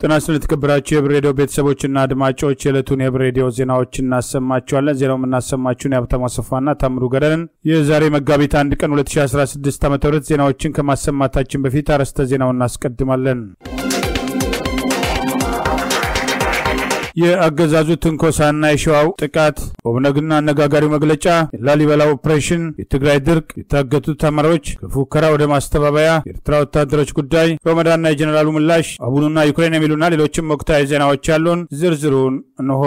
ጤና ይስጥልን የተከበራችሁ የህብር ሬዲዮ ቤተሰቦችና አድማጮች የዕለቱን የህብር ሬዲዮ ዜናዎች እናሰማችኋለን። ዜናው የምናሰማችሁን የሀብታሙ አሰፋና ታምሩ ገደልን። የዛሬ መጋቢት አንድ ቀን 2016 ዓ ም ዜናዎችን ከማሰማታችን በፊት አርዕስተ ዜናውን እናስቀድማለን። የአገዛዙ ትንኮሳና የሸዋው ጥቃት፣ ኦብነግና አነጋጋሪው መግለጫ፣ የላሊበላ ኦፕሬሽን፣ የትግራይ ድርቅ፣ የታገቱ ተማሪዎች ከፉከራ ወደ ማስተባበያ፣ የኤርትራ ወታደሮች ጉዳይ፣ ሮመዳንና የጀኔራሉ ምላሽ፣ አቡኑና ዩክሬን የሚሉና ሌሎችም ወቅታዊ ዜናዎች ያሉን ዝርዝሩን እንሆ።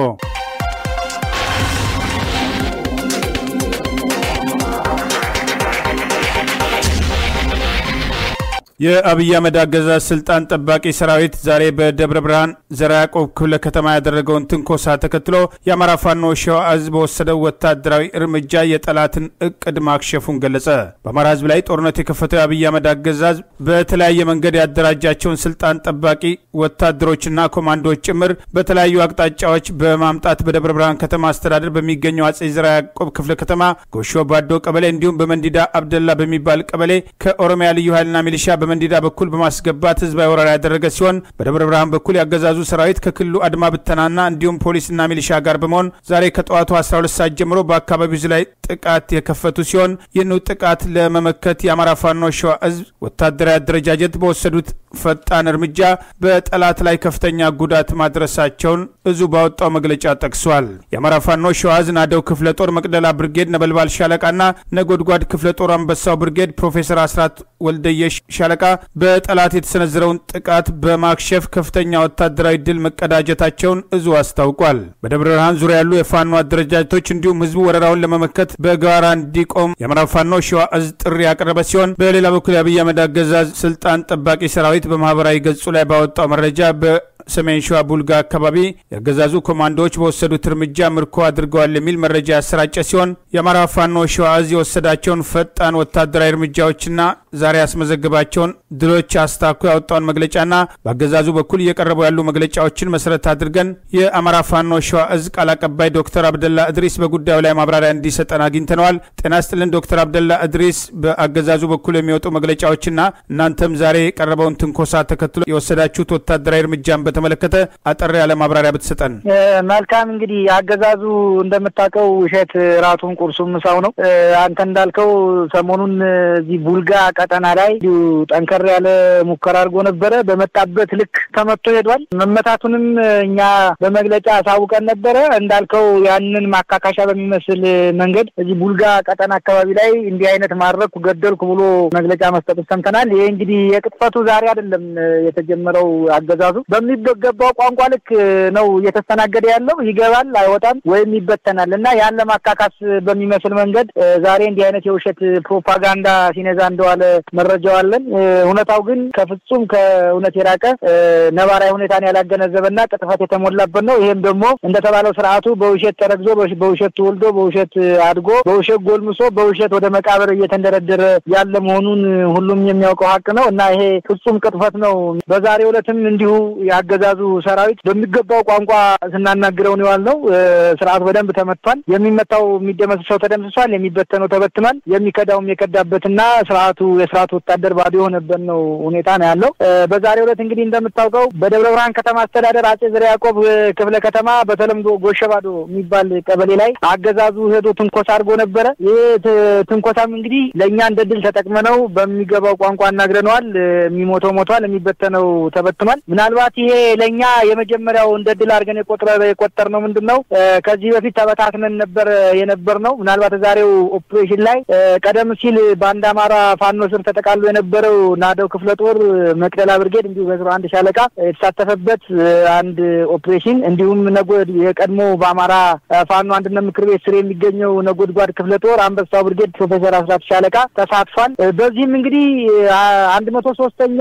የአብይ አህመድ አገዛዝ ስልጣን ጠባቂ ሰራዊት ዛሬ በደብረ ብርሃን ዘራ ያዕቆብ ክፍለ ከተማ ያደረገውን ትንኮሳ ተከትሎ የአማራ ፋኖ ሸዋ ዕዝ በወሰደው ወታደራዊ እርምጃ የጠላትን እቅድ ማክሸፉን ገለጸ። በአማራ ሕዝብ ላይ ጦርነት የከፈተው የአብይ አህመድ አገዛዝ በተለያየ መንገድ ያደራጃቸውን ስልጣን ጠባቂ ወታደሮችና ኮማንዶዎች ጭምር በተለያዩ አቅጣጫዎች በማምጣት በደብረ ብርሃን ከተማ አስተዳደር በሚገኘው አጼ ዘራ ያዕቆብ ክፍለ ከተማ ጎሾ ባዶ ቀበሌ እንዲሁም በመንዲዳ አብደላ በሚባል ቀበሌ ከኦሮሚያ ልዩ ኃይልና ሚሊሻ በመንዲዳ በኩል በማስገባት ህዝባዊ ወረራ ያደረገ ሲሆን በደብረ ብርሃን በኩል ያገዛዙ ሰራዊት ከክልሉ አድማ ብተናና እንዲሁም ፖሊስና ሚሊሻ ጋር በመሆን ዛሬ ከጠዋቱ 12 ሰዓት ጀምሮ በአካባቢው ላይ ጥቃት የከፈቱ ሲሆን ይህን ጥቃት ለመመከት የአማራ ፋኖ ሸዋ ዕዝ ወታደራዊ አደረጃጀት በወሰዱት ፈጣን እርምጃ በጠላት ላይ ከፍተኛ ጉዳት ማድረሳቸውን እዙ ባወጣው መግለጫ ጠቅሷል። የአማራ ፋኖ ሸዋ ዕዝ ናደው ክፍለ ጦር መቅደላ ብርጌድ ነበልባል ሻለቃና ነጎድጓድ ክፍለ ጦር አንበሳው ብርጌድ ፕሮፌሰር አስራት ወልደየሽ ሻለቃ በጠላት የተሰነዘረውን ጥቃት በማክሸፍ ከፍተኛ ወታደራዊ ድል መቀዳጀታቸውን እዙ አስታውቋል። በደብረ ብርሃን ዙሪያ ያሉ የፋኖ አደረጃጀቶች እንዲሁም ህዝቡ ወረራውን ለመመከት በጋራ እንዲቆም የአማራ ፋኖ ሸዋ ዕዝ ጥሪ ያቀረበ ሲሆን በሌላ በኩል የአብይ አህመድ አገዛዝ ስልጣን ጠባቂ ሰራዊት በማህበራዊ ገጹ ላይ ባወጣው መረጃ በ ሰሜን ሸዋ ቡልጋ አካባቢ የአገዛዙ ኮማንዶዎች በወሰዱት እርምጃ ምርኮ አድርገዋል የሚል መረጃ ያሰራጨ ሲሆን የአማራ ፋኖ ሸዋ ዕዝ የወሰዳቸውን ፈጣን ወታደራዊ እርምጃዎችና ዛሬ ያስመዘግባቸውን ድሎች አስታኮ ያወጣውን መግለጫና በአገዛዙ በኩል እየቀረቡ ያሉ መግለጫዎችን መሰረት አድርገን የአማራ ፋኖ ሸዋ ዕዝ ቃል አቀባይ ዶክተር አብደላ እድሪስ በጉዳዩ ላይ ማብራሪያ እንዲሰጠን አግኝተነዋል። ጤና ይስጥልን ዶክተር አብደላ እድሪስ፣ በአገዛዙ በኩል የሚወጡ መግለጫዎችና እናንተም ዛሬ የቀረበውን ትንኮሳ ተከትሎ የወሰዳችሁት ወታደራዊ እርምጃን በተመለከተ አጠር ያለ ማብራሪያ ብትሰጠን። መልካም እንግዲህ አገዛዙ እንደምታውቀው ውሸት ራቱን ቁርሱም ምሳው ነው። አንተ እንዳልከው ሰሞኑን እዚህ ቡልጋ ቀጠና ላይ እንዲሁ ጠንከር ያለ ሙከራ አድርጎ ነበረ። በመጣበት ልክ ተመቶ ሄዷል። መመታቱንም እኛ በመግለጫ አሳውቀን ነበረ። እንዳልከው ያንን ማካካሻ በሚመስል መንገድ እዚህ ቡልጋ ቀጠና አካባቢ ላይ እንዲህ አይነት ማድረግኩ ገደልኩ ብሎ መግለጫ መስጠቱ ሰምተናል። ይሄ እንግዲህ የቅጥፈቱ ዛሬ አይደለም የተጀመረው አገዛዙ በሚገባው ቋንቋ ልክ ነው እየተስተናገደ ያለው። ይገባል፣ አይወጣም ወይም ይበተናል እና ያን ለማካካስ በሚመስል መንገድ ዛሬ እንዲህ አይነት የውሸት ፕሮፓጋንዳ ሲነዛ እንደዋለ መረጃው አለን። እውነታው ግን ከፍጹም ከእውነት የራቀ ነባራዊ ሁኔታን ያላገነዘበና ቅጥፈት የተሞላበት ነው። ይህም ደግሞ እንደተባለው ስርዓቱ በውሸት ተረግዞ በውሸት ተወልዶ በውሸት አድጎ በውሸት ጎልምሶ በውሸት ወደ መቃብር እየተንደረደረ ያለ መሆኑን ሁሉም የሚያውቀው ሀቅ ነው እና ይሄ ፍጹም ቅጥፈት ነው። በዛሬው ዕለትም እንዲሁ የአገዛዙ ሰራዊት በሚገባው ቋንቋ ስናናግረው ነው ያልነው። ስርዓቱ በደንብ ተመቷል። የሚመታው የሚደመስሰው ተደምስሷል። የሚበተነው ተበትኗል። የሚከዳውም የከዳበትና ስርዓቱ የስርዓቱ ወታደር ባዶ የሆነበት ነው ሁኔታ ነው ያለው። በዛሬው ዕለት እንግዲህ እንደምታውቀው በደብረ ብርሃን ከተማ አስተዳደር አጼ ዘርዓ ያዕቆብ ክፍለ ከተማ በተለምዶ ጎሸባዶ የሚባል ቀበሌ ላይ አገዛዙ ሄዶ ትንኮሳ አድርጎ ነበረ። ይህ ትንኮሳም እንግዲህ ለእኛ እንደ ድል ተጠቅመነው በሚገባው ቋንቋ አናግረነዋል። የሚሞተው ሞቷል፣ የሚበተነው ተበትኗል። ምናልባት ይሄ ለእኛ የመጀመሪያው እንደ ድል አድርገን የቆጠር ነው ምንድን ነው ከዚህ በፊት ተበታትነን ነበር የነበር ነው። ምናልባት ዛሬው ኦፕሬሽን ላይ ቀደም ሲል በአንድ አማራ ፋኖ ስር ተጠቃሎ የነበረው ናደው ክፍለ ጦር መቅደላ ብርጌድ እንዲሁ በስራ አንድ ሻለቃ የተሳተፈበት አንድ ኦፕሬሽን እንዲሁም ነጎድ የቀድሞ በአማራ ፋኖ አንድነት ምክር ቤት ስር የሚገኘው ነጎድጓድ ክፍለ ጦር አንበሳው ብርጌድ ፕሮፌሰር አስራት ሻለቃ ተሳትፏል። በዚህም እንግዲህ አንድ መቶ ሶስተኛ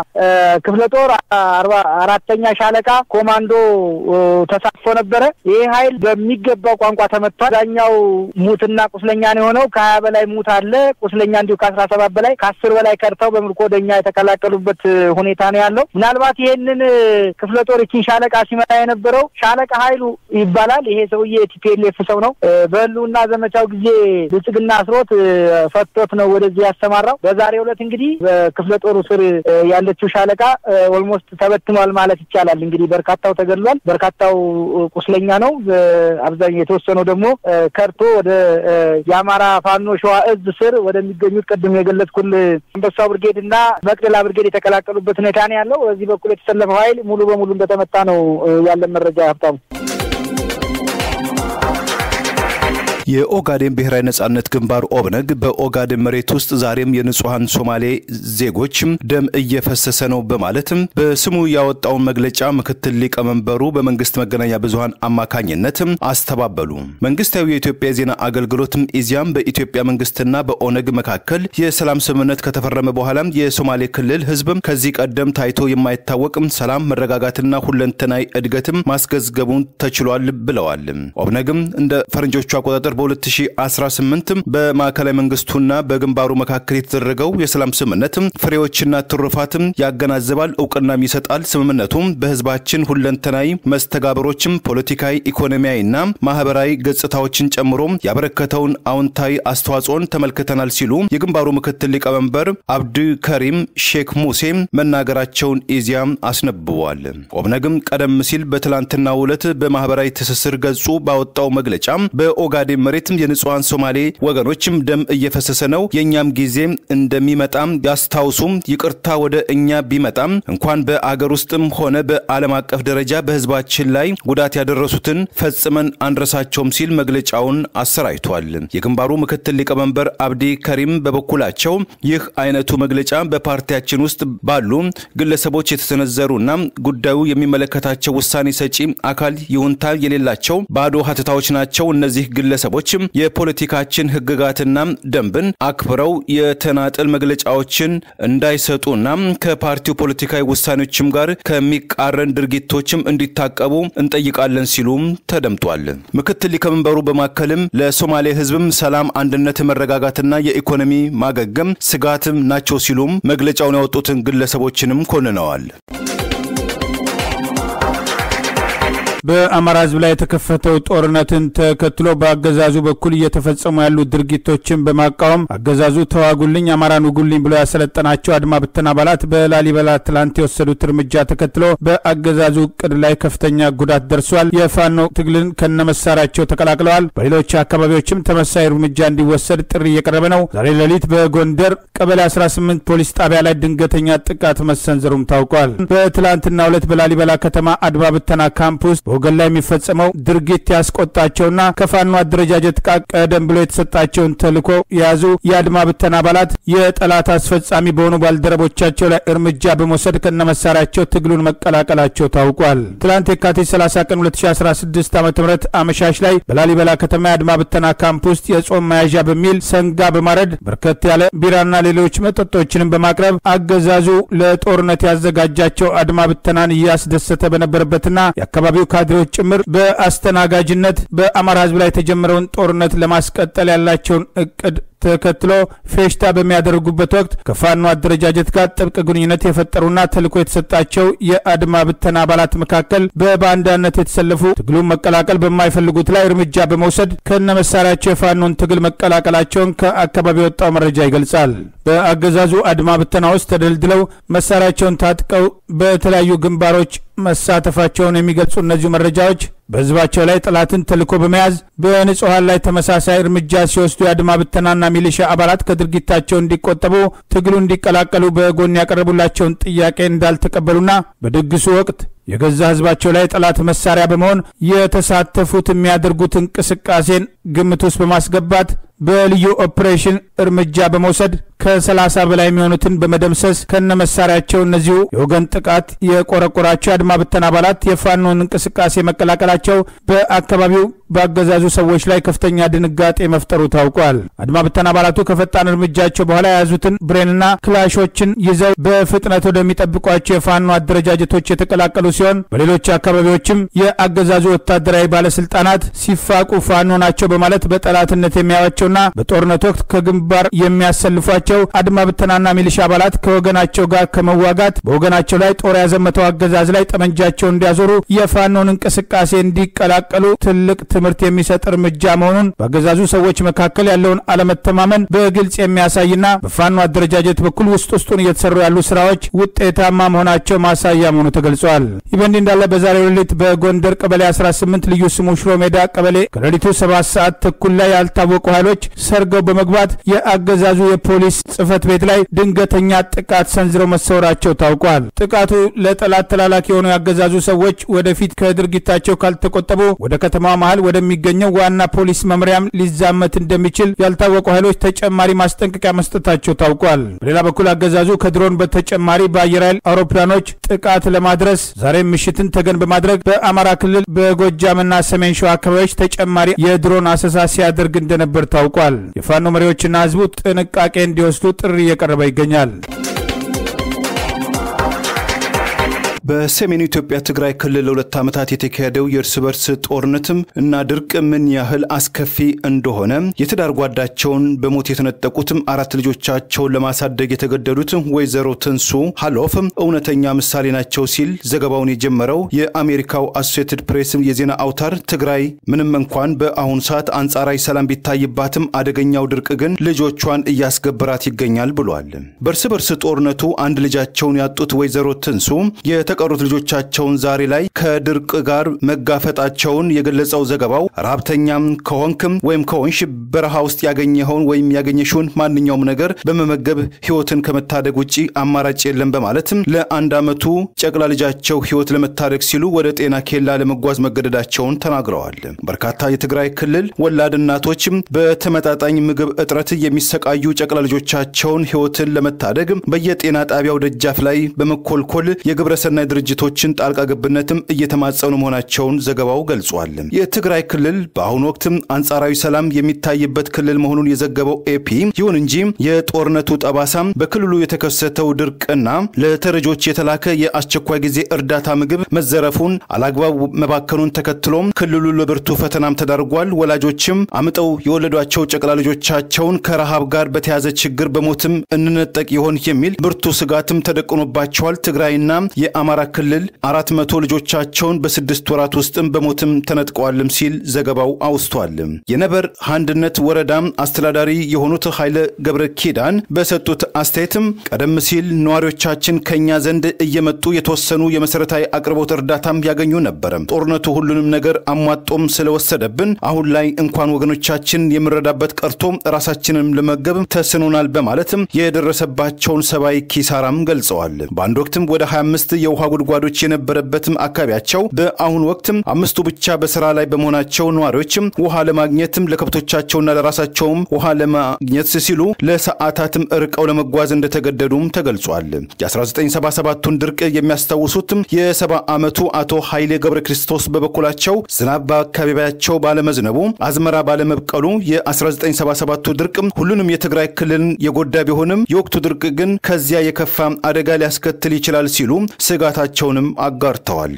ክፍለ ጦር አርባ አራተኛ ሻለቃ ኮማንዶ ተሳትፎ ነበረ። ይህ ኃይል በሚገባው ቋንቋ ተመቷል። አብዛኛው ሙትና ቁስለኛ ነው የሆነው። ከሀያ በላይ ሙት አለ። ቁስለኛ እንዲሁ ከአስራ ሰባት በላይ ከአስር በላይ ከርተው በምርኮ ወደኛ የተቀላቀሉበት ሁኔታ ነው ያለው። ምናልባት ይሄንን ክፍለ ጦር ይችን ሻለቃ ሲመራ የነበረው ሻለቃ ኃይሉ ይባላል። ይሄ ሰውዬ ቲፒኤልኤፍ ሰው ነው። በህልውና ዘመቻው ጊዜ ብልጽግና አስሮት ፈቶት ነው ወደዚህ ያሰማራው። በዛሬው ዕለት እንግዲህ በክፍለ ጦሩ ስር ያለችው ሻለቃ ኦልሞስት ተበትኗል ማለት ይቻላል። እንግዲህ በርካታው ተገድሏል፣ በርካታው ቁስለኛ ነው። አብዛኛው የተወሰነው ደግሞ ከርቶ ወደ የአማራ ፋኖ ሸዋ እዝ ስር ወደሚገኙት ቅድም የገለጽኩል አንበሳው ብርጌድ እና መቅደላ ብርጌድ የተቀላቀሉበት ሁኔታ ነው ያለው። በዚህ በኩል የተሰለፈው ኃይል ሙሉ በሙሉ እንደተመታ ነው ያለን መረጃ ሀብታሙ። የኦጋዴን ብሔራዊ ነጻነት ግንባር ኦብነግ በኦጋዴን መሬት ውስጥ ዛሬም የንጹሐን ሶማሌ ዜጎች ደም እየፈሰሰ ነው በማለትም በስሙ ያወጣውን መግለጫ ምክትል ሊቀመንበሩ በመንግስት መገናኛ ብዙኃን አማካኝነት አስተባበሉ። መንግስታዊ የኢትዮጵያ የዜና አገልግሎትም ኢዚያም በኢትዮጵያ መንግስትና በኦነግ መካከል የሰላም ስምምነት ከተፈረመ በኋላ የሶማሌ ክልል ህዝብ ከዚህ ቀደም ታይቶ የማይታወቅ ሰላም፣ መረጋጋትና ሁለንተናዊ እድገትም ማስገዝገቡን ተችሏል ብለዋል። ኦብነግም እንደ ፈረንጆቹ አቆጣጠር በ2018 በማዕከላዊ መንግስቱና በግንባሩ መካከል የተደረገው የሰላም ስምምነት ፍሬዎችና ትሩፋትም ያገናዝባል፣ እውቅናም ይሰጣል። ስምምነቱም በህዝባችን ሁለንተናዊ መስተጋብሮችም ፖለቲካዊ፣ ኢኮኖሚያዊና ማህበራዊ ገጽታዎችን ጨምሮ ያበረከተውን አዎንታዊ አስተዋጽኦን ተመልክተናል ሲሉ የግንባሩ ምክትል ሊቀመንበር አብዱ ከሪም ሼክ ሙሴ መናገራቸውን ኢዚያ አስነብበዋል። ኦብነግም ቀደም ሲል በትላንትናው ዕለት በማህበራዊ ትስስር ገጹ ባወጣው መግለጫ በኦጋዴን መሬትም የንጹሐን ሶማሌ ወገኖችም ደም እየፈሰሰ ነው፣ የእኛም ጊዜ እንደሚመጣም ያስታውሱም። ይቅርታ ወደ እኛ ቢመጣም እንኳን በአገር ውስጥም ሆነ በዓለም አቀፍ ደረጃ በህዝባችን ላይ ጉዳት ያደረሱትን ፈጽመን አንረሳቸውም ሲል መግለጫውን አሰራጭቷል። የግንባሩ ምክትል ሊቀመንበር አብዲ ከሪም በበኩላቸው ይህ አይነቱ መግለጫ በፓርቲያችን ውስጥ ባሉ ግለሰቦች የተሰነዘሩና ጉዳዩ የሚመለከታቸው ውሳኔ ሰጪ አካል ይሁንታ የሌላቸው ባዶ ሀተታዎች ናቸው። እነዚህ ግለሰቦች የፖለቲካችን ህግጋትና ደንብን አክብረው የተናጠል መግለጫዎችን እንዳይሰጡና ከፓርቲው ፖለቲካዊ ውሳኔዎችም ጋር ከሚቃረን ድርጊቶችም እንዲታቀቡ እንጠይቃለን ሲሉም ተደምጧል። ምክትል ሊቀመንበሩ በማከልም ለሶማሌ ህዝብም ሰላም፣ አንድነት፣ መረጋጋትና የኢኮኖሚ ማገገም ስጋትም ናቸው ሲሉም መግለጫውን ያወጡትን ግለሰቦችንም ኮንነዋል። በአማራ ህዝብ ላይ የተከፈተው ጦርነትን ተከትሎ በአገዛዙ በኩል እየተፈጸሙ ያሉ ድርጊቶችን በማቃወም አገዛዙ ተዋጉልኝ፣ አማራን ውጉልኝ ብሎ ያሰለጠናቸው አድማ ብተና አባላት በላሊበላ ትላንት የወሰዱት እርምጃ ተከትሎ በአገዛዙ እቅድ ላይ ከፍተኛ ጉዳት ደርሷል። የፋኖ ትግልን ከነመሳሪያቸው ተቀላቅለዋል። በሌሎች አካባቢዎችም ተመሳይ እርምጃ እንዲወሰድ ጥሪ እየቀረበ ነው። ዛሬ ሌሊት በጎንደር ቀበሌ 18 ፖሊስ ጣቢያ ላይ ድንገተኛ ጥቃት መሰንዘሩም ታውቋል። በትላንትናው ዕለት በላሊበላ ከተማ አድማ ብተና ካምፕ ውስጥ ወገን ላይ የሚፈጸመው ድርጊት ያስቆጣቸውና ከፋኖ አደረጃጀት ቃ ቀደም ብሎ የተሰጣቸውን ተልዕኮ የያዙ የአድማ ብተና አባላት የጠላት አስፈጻሚ በሆኑ ባልደረቦቻቸው ላይ እርምጃ በመውሰድ ከነመሳሪያቸው ትግሉን መቀላቀላቸው ታውቋል። ትላንት የካቲት 30 ቀን 2016 ዓ ም አመሻሽ ላይ በላሊበላ ከተማ የአድማ ብተና ካምፕ ውስጥ የጾም መያዣ በሚል ሰንጋ በማረድ በርከት ያለ ቢራና ሌሎች መጠጦችንም በማቅረብ አገዛዙ ለጦርነት ያዘጋጃቸው አድማ ብተናን እያስደሰተ በነበረበትና የአካባቢው ካድሬዎች ጭምር በአስተናጋጅነት በአማራ ሕዝብ ላይ የተጀመረውን ጦርነት ለማስቀጠል ያላቸውን እቅድ ተከትሎ ፌሽታ በሚያደርጉበት ወቅት ከፋኖ አደረጃጀት ጋር ጥብቅ ግንኙነት የፈጠሩና ተልዕኮ የተሰጣቸው የአድማ ብተና አባላት መካከል በባንዳነት የተሰለፉ ትግሉን መቀላቀል በማይፈልጉት ላይ እርምጃ በመውሰድ ከነ መሳሪያቸው የፋኖን ትግል መቀላቀላቸውን ከአካባቢ የወጣው መረጃ ይገልጻል። በአገዛዙ አድማ ብተና ውስጥ ተደልድለው መሳሪያቸውን ታጥቀው በተለያዩ ግንባሮች መሳተፋቸውን የሚገልጹ እነዚሁ መረጃዎች በህዝባቸው ላይ ጠላትን ተልዕኮ በመያዝ በንጹሐን ላይ ተመሳሳይ እርምጃ ሲወስዱ የአድማ ብተናና ሚሊሻ አባላት ከድርጊታቸው እንዲቆጠቡ ትግሉ እንዲቀላቀሉ በጎን ያቀረቡላቸውን ጥያቄ እንዳልተቀበሉና በድግሱ ወቅት የገዛ ህዝባቸው ላይ ጠላት መሳሪያ በመሆን የተሳተፉት የሚያደርጉት እንቅስቃሴን ግምት ውስጥ በማስገባት በልዩ ኦፕሬሽን እርምጃ በመውሰድ ከሰላሳ በላይ የሚሆኑትን በመደምሰስ ከነ መሳሪያቸው እነዚሁ የወገን ጥቃት የቆረቆራቸው የአድማ ብተና አባላት የፋኖን እንቅስቃሴ መቀላቀላቸው በአካባቢው በአገዛዙ ሰዎች ላይ ከፍተኛ ድንጋጤ መፍጠሩ ታውቋል። አድማ ብተና አባላቱ ከፈጣን እርምጃቸው በኋላ የያዙትን ብሬንና ክላሾችን ይዘው በፍጥነት ወደሚጠብቋቸው የፋኖ አደረጃጀቶች የተቀላቀሉ ሲሆን በሌሎች አካባቢዎችም የአገዛዙ ወታደራዊ ባለስልጣናት ሲፋቁ ፋኖ ናቸው በማለት በጠላትነት የሚያዩዋቸውና በጦርነት ወቅት ከግንባር የሚያሰልፏቸው ያሏቸው አድማ ብተናና ሚሊሻ አባላት ከወገናቸው ጋር ከመዋጋት በወገናቸው ላይ ጦር ያዘመተው አገዛዝ ላይ ጠመንጃቸው እንዲያዞሩ የፋኖን እንቅስቃሴ እንዲቀላቀሉ ትልቅ ትምህርት የሚሰጥ እርምጃ መሆኑን በአገዛዙ ሰዎች መካከል ያለውን አለመተማመን በግልጽ የሚያሳይና በፋኖ አደረጃጀት በኩል ውስጥ ውስጡን እየተሰሩ ያሉ ስራዎች ውጤታማ መሆናቸው ማሳያ መሆኑ ተገልጿል። ይህ በእንዲህ እንዳለ በዛሬው ሌሊት በጎንደር ቀበሌ 18 ልዩ ስሙ ሽሮ ሜዳ ቀበሌ ከሌሊቱ ሰባት ሰዓት ተኩል ላይ ያልታወቁ ኃይሎች ሰርገው በመግባት የአገዛዙ የፖሊስ ጽህፈት ቤት ላይ ድንገተኛ ጥቃት ሰንዝረው መሰወራቸው ታውቋል። ጥቃቱ ለጠላት ተላላኪ የሆኑ ያገዛዙ ሰዎች ወደፊት ከድርጊታቸው ካልተቆጠቡ ወደ ከተማ መሀል ወደሚገኘው ዋና ፖሊስ መምሪያም ሊዛመት እንደሚችል ያልታወቁ ኃይሎች ተጨማሪ ማስጠንቀቂያ መስጠታቸው ታውቋል። በሌላ በኩል አገዛዙ ከድሮን በተጨማሪ በአየር ኃይል አውሮፕላኖች ጥቃት ለማድረስ ዛሬም ምሽትን ተገን በማድረግ በአማራ ክልል በጎጃምና ሰሜን ሸዋ አካባቢዎች ተጨማሪ የድሮን አሰሳ ሲያደርግ እንደነበር ታውቋል። የፋኖ መሪዎችና ህዝቡ ጥንቃቄ እንዲወስዱ ጥሪ እየቀረበ ይገኛል። በሰሜኑ ኢትዮጵያ ትግራይ ክልል ለሁለት ዓመታት የተካሄደው የእርስ በርስ ጦርነትም እና ድርቅ ምን ያህል አስከፊ እንደሆነ የትዳር ጓዳቸውን በሞት የተነጠቁትም አራት ልጆቻቸውን ለማሳደግ የተገደዱት ወይዘሮ ትንሱ ሀሎፍ እውነተኛ ምሳሌ ናቸው ሲል ዘገባውን የጀመረው የአሜሪካው አሶሴትድ ፕሬስ የዜና አውታር ትግራይ ምንም እንኳን በአሁኑ ሰዓት አንጻራዊ ሰላም ቢታይባትም አደገኛው ድርቅ ግን ልጆቿን እያስገበራት ይገኛል ብሏል። በእርስ በርስ ጦርነቱ አንድ ልጃቸውን ያጡት ወይዘሮ ትንሱ የተቀሩት ልጆቻቸውን ዛሬ ላይ ከድርቅ ጋር መጋፈጣቸውን የገለጸው ዘገባው ረሀብተኛም ከሆንክም ወይም ከሆንሽ በረሃ ውስጥ ያገኘኸውን ወይም ያገኘሽውን ማንኛውም ነገር በመመገብ ህይወትን ከመታደግ ውጭ አማራጭ የለም በማለትም ለአንድ ዓመቱ ጨቅላ ልጃቸው ህይወት ለመታደግ ሲሉ ወደ ጤና ኬላ ለመጓዝ መገደዳቸውን ተናግረዋል። በርካታ የትግራይ ክልል ወላድ እናቶችም በተመጣጣኝ ምግብ እጥረት የሚሰቃዩ ጨቅላ ልጆቻቸውን ህይወትን ለመታደግ በየጤና ጣቢያው ደጃፍ ላይ በመኮልኮል የግብረሰናይ ድርጅቶችን ጣልቃ ገብነትም እየተማጸኑ መሆናቸውን ዘገባው ገልጿል። የትግራይ ክልል በአሁኑ ወቅትም አንጻራዊ ሰላም የሚታይበት ክልል መሆኑን የዘገበው ኤፒ ይሁን እንጂ የጦርነቱ ጠባሳም በክልሉ የተከሰተው ድርቅና ለተረጆች የተላከ የአስቸኳይ ጊዜ እርዳታ ምግብ መዘረፉን አላግባብ መባከኑን ተከትሎም ክልሉ ለብርቱ ፈተናም ተዳርጓል። ወላጆችም አምጠው የወለዷቸው ጨቅላ ልጆቻቸውን ከረሃብ ጋር በተያዘ ችግር በሞትም እንነጠቅ ይሆን የሚል ብርቱ ስጋትም ተደቅኖባቸዋል። ትግራይና የአማራ ክልል አራት መቶ ልጆቻቸውን በስድስት ወራት ውስጥም በሞትም ተነጥቀዋልም ሲል ዘገባው አውስቷል። የነበር አንድነት ወረዳም አስተዳዳሪ የሆኑት ኃይለ ገብረ ኪዳን በሰጡት አስተያየትም ቀደም ሲል ነዋሪዎቻችን ከኛ ዘንድ እየመጡ የተወሰኑ የመሰረታዊ አቅርቦት እርዳታም ያገኙ ነበረ። ጦርነቱ ሁሉንም ነገር አሟጦም ስለወሰደብን አሁን ላይ እንኳን ወገኖቻችን የምንረዳበት ቀርቶ ራሳችንም ለመገብ ተስኖናል በማለትም የደረሰባቸውን ሰብአዊ ኪሳራም ገልጸዋል። በአንድ ወቅትም ወደ 25 የውሃ ጉድጓዶች የነበረበትም አካባቢያቸው በአሁኑ ወቅትም አምስቱ ብቻ በስራ ላይ በመሆናቸው ነዋሪዎችም ውሃ ለማግኘትም ለከብቶቻቸውና ለራሳቸውም ውሃ ለማግኘት ሲሉ ለሰዓታትም ርቀው ለመጓዝ እንደተገደዱም ተገልጿል። የ1977ቱን ድርቅ የሚያስታውሱትም የሰባ ዓመቱ አቶ ኃይሌ ገብረ ክርስቶስ በበኩላቸው ዝናብ በአካባቢያቸው ባለመዝነቡ አዝመራ ባለመብቀሉ የ1977ቱ ድርቅ ሁሉንም የትግራይ ክልልን የጎዳ ቢሆንም የወቅቱ ድርቅ ግን ከዚያ የከፋ አደጋ ሊያስከትል ይችላል ሲሉ ስጋታቸውንም አጋርተዋል።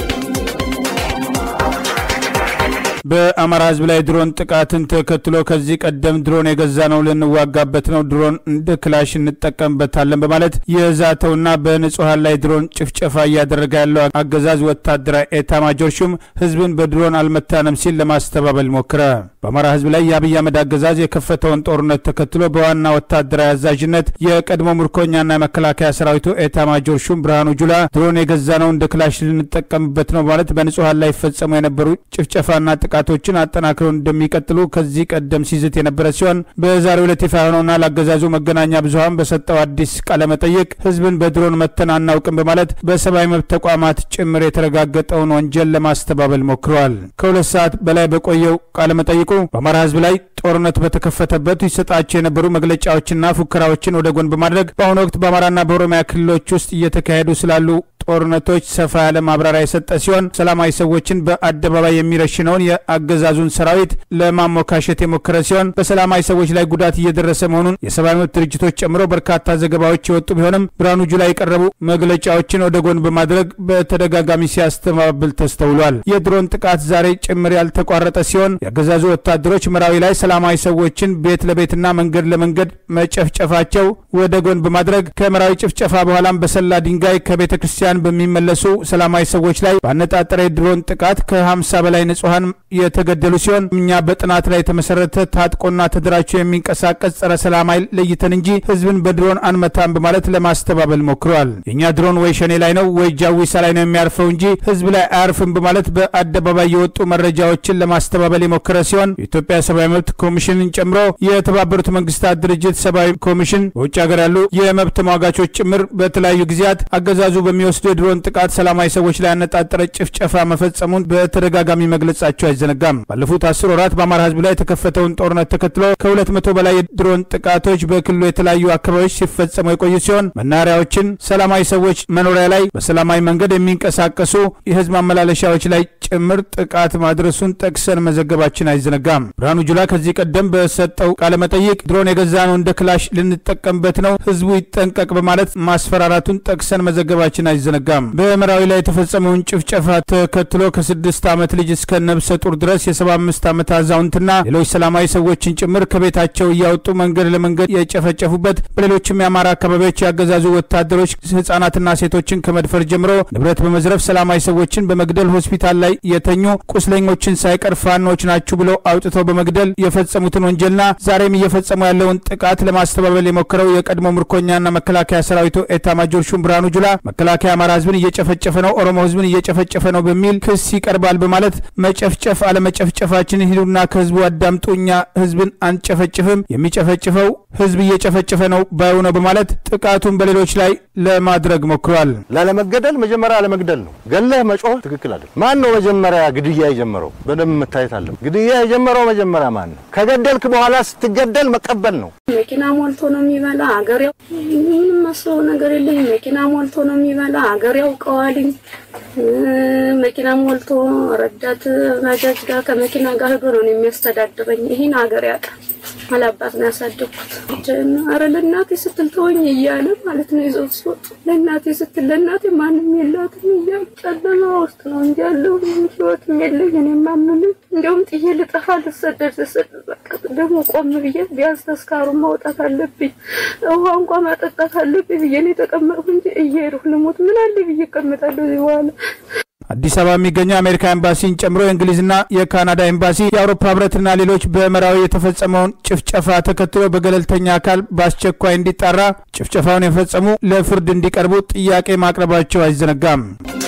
በአማራ ሕዝብ ላይ ድሮን ጥቃትን ተከትሎ ከዚህ ቀደም ድሮን የገዛ ነው ልንዋጋበት ነው፣ ድሮን እንደ ክላሽ እንጠቀምበታለን በማለት የዛተውና በንጹሐን ላይ ድሮን ጭፍጨፋ እያደረገ ያለው አገዛዝ ወታደራዊ ኤታ ማጆር ሹም ሕዝብን በድሮን አልመታንም ሲል ለማስተባበል ሞክረ። በአማራ ሕዝብ ላይ የአብይ አህመድ አገዛዝ የከፈተውን ጦርነት ተከትሎ በዋና ወታደራዊ አዛዥነት የቀድሞ ምርኮኛና የመከላከያ ሰራዊቱ ኤታ ማጆር ሹም ብርሃኑ ጁላ ድሮን የገዛ ነው እንደ ክላሽ ልንጠቀምበት ነው በማለት በንጹሐን ላይ ይፈጸሙ የነበሩ ጭፍጨፋና ጥቃቶችን አጠናክረው እንደሚቀጥሉ ከዚህ ቀደም ሲዝት የነበረ ሲሆን በዛሬው ዕለት ይፋ የሆነውና ለአገዛዙ መገናኛ ብዙኃን በሰጠው አዲስ ቃለመጠይቅ ህዝብን በድሮን መተን አናውቅም በማለት በሰብአዊ መብት ተቋማት ጭምር የተረጋገጠውን ወንጀል ለማስተባበል ሞክረዋል። ከሁለት ሰዓት በላይ በቆየው ቃለመጠይቁ በአማራ ህዝብ ላይ ጦርነቱ በተከፈተበት ይሰጣቸው የነበሩ መግለጫዎችና ፉከራዎችን ወደ ጎን በማድረግ በአሁኑ ወቅት በአማራና በኦሮሚያ ክልሎች ውስጥ እየተካሄዱ ስላሉ ጦርነቶች ሰፋ ያለ ማብራሪያ የሰጠ ሲሆን ሰላማዊ ሰዎችን በአደባባይ የሚረሽነውን የአገዛዙን ሰራዊት ለማሞካሸት የሞከረ ሲሆን በሰላማዊ ሰዎች ላይ ጉዳት እየደረሰ መሆኑን የሰብአዊ መብት ድርጅቶች ጨምሮ በርካታ ዘገባዎች የወጡ ቢሆንም ብርሃኑ ጁላ የቀረቡ መግለጫዎችን ወደ ጎን በማድረግ በተደጋጋሚ ሲያስተባብል ተስተውሏል። የድሮን ጥቃት ዛሬ ጭምር ያልተቋረጠ ሲሆን የአገዛዙ ወታደሮች መራዊ ላይ ሰላማዊ ሰዎችን ቤት ለቤትና መንገድ ለመንገድ መጨፍጨፋቸው ወደ ጎን በማድረግ ከመራዊ ጭፍጨፋ በኋላም በሰላ ድንጋይ ከቤተ ክርስቲያን በሚመለሱ ሰላማዊ ሰዎች ላይ ባነጣጠረ የድሮን ጥቃት ከ50 በላይ ንጹሐን የተገደሉ ሲሆን እኛ በጥናት ላይ የተመሰረተ ታጥቆና ተደራጅቶ የሚንቀሳቀስ ጸረ ሰላም ኃይል ለይተን እንጂ ህዝብን በድሮን አንመታም በማለት ለማስተባበል ሞክረዋል። የእኛ ድሮን ወይ ሸኔ ላይ ነው ወይ ጃዊሳ ላይ ነው የሚያርፈው እንጂ ህዝብ ላይ አያርፍም በማለት በአደባባይ የወጡ መረጃዎችን ለማስተባበል የሞከረ ሲሆን የኢትዮጵያ ሰብአዊ መብት ኮሚሽንን ጨምሮ የተባበሩት መንግስታት ድርጅት ሰብአዊ ኮሚሽን በውጭ ሀገር ያሉ የመብት ተሟጋቾች ጭምር በተለያዩ ጊዜያት አገዛዙ በሚወስዱ የድሮን ጥቃት ሰላማዊ ሰዎች ላይ ያነጣጠረ ጭፍጨፋ መፈጸሙን በተደጋጋሚ መግለጻቸው አይዘነጋም። ባለፉት አስር ወራት በአማራ ህዝብ ላይ የተከፈተውን ጦርነት ተከትሎ ከሁለት መቶ በላይ የድሮን ጥቃቶች በክልሉ የተለያዩ አካባቢዎች ሲፈጸሙ የቆዩ ሲሆን መናኸሪያዎችን፣ ሰላማዊ ሰዎች መኖሪያ ላይ በሰላማዊ መንገድ የሚንቀሳቀሱ የህዝብ ማመላለሻዎች ላይ ጭምር ጥቃት ማድረሱን ጠቅሰን መዘገባችን አይዘነጋም። ብርሃኑ ጁላ ከዚህ ቀደም በሰጠው ቃለመጠይቅ ድሮን የገዛ ነው እንደ ክላሽ ልንጠቀምበት ነው፣ ህዝቡ ይጠንቀቅ በማለት ማስፈራራቱን ጠቅሰን መዘገባችን አይዘነጋም። በምዕራዊ ላይ የተፈጸመውን ጭፍጨፋ ተከትሎ ከስድስት ዓመት ልጅ እስከ ነብሰ ጡር ድረስ የሰባ አምስት ዓመት አዛውንትና ሌሎች ሰላማዊ ሰዎችን ጭምር ከቤታቸው እያወጡ መንገድ ለመንገድ የጨፈጨፉበት በሌሎችም የአማራ አካባቢዎች ያገዛዙ ወታደሮች ህጻናትና ሴቶችን ከመድፈር ጀምሮ ንብረት በመዝረፍ ሰላማዊ ሰዎችን በመግደል ሆስፒታል ላይ የተኙ ቁስለኞችን ሳይቀር ፋኖች ናችሁ ብለው አውጥተው በመግደል የፈጸሙትን ወንጀልና ዛሬም እየፈጸሙ ያለውን ጥቃት ለማስተባበል የሞከረው የቀድሞ ምርኮኛና መከላከያ ሰራዊቱ ኤታ ማጆር ሹም ብርሃኑ ጁላ መከላከያ አማራ ህዝብን እየጨፈጨፈ ነው፣ ኦሮሞ ህዝብን እየጨፈጨፈ ነው በሚል ክስ ይቀርባል በማለት መጨፍጨፍ አለመጨፍጨፋችን ሂዱና ከህዝቡ አዳምጡ፣ እኛ ህዝብን አንጨፈጭፍም፣ የሚጨፈጭፈው ህዝብ እየጨፈጨፈ ነው ባዩ ነው በማለት ጥቃቱን በሌሎች ላይ ለማድረግ ሞክሯል። ላለመገደል መጀመሪያ አለመግደል ነው። ገለህ መጮህ ትክክል አይደለም። ማን ነው መጀመሪያ ግድያ የጀመረው? በደንብ መታየት አለ። ግድያ የጀመረው መጀመሪያ ማን ነው? ከገደልክ በኋላ ስትገደል መቀበል ነው። መኪና ሞልቶ ነው የሚበላ አገር ያው ምንም መስለው ነገር የለኝ። መኪና ሞልቶ ነው የሚበላ አገር ያውቀዋልኝ። መኪና ሞልቶ ረዳት ባጃጅ ጋር ከመኪና ጋር ሄዶ ነው የሚያስተዳድረኝ። ይህን አገር ያውቃል። አላባት ነው ያሳደግኩት። አረ ለእናቴ ስትል ተወኝ እያለ ማለት ነው ይዘው ሲወጡ ለእናቴ ስትል ለእናቴ ማንም የላትም እያለ ጨለማ ውስጥ ነው እንጂ ያለው ህይወትም የለኝ። እኔ ማምንም እንዲያውም ጥዬ ልጠፋ ልሰደድ ልሰደድ በቃ ደግሞ ቆም ብዬ ቢያንስ ተስካሩን ማውጣት አለብኝ፣ ውሃ እንኳ ማጠጣት አለብኝ ብዬ ነው የተቀመጥኩ እንጂ እየሄድኩ ልሞት ምን አለ ብዬ እቀመጣለሁ እዚህ በኋላ አዲስ አበባ የሚገኘው የአሜሪካ ኤምባሲን ጨምሮ የእንግሊዝና የካናዳ ኤምባሲ የአውሮፓ ህብረትና ሌሎች በመራዊ የተፈጸመውን ጭፍጨፋ ተከትሎ በገለልተኛ አካል በአስቸኳይ እንዲጣራ ጭፍጨፋውን የፈጸሙ ለፍርድ እንዲቀርቡ ጥያቄ ማቅረባቸው አይዘነጋም።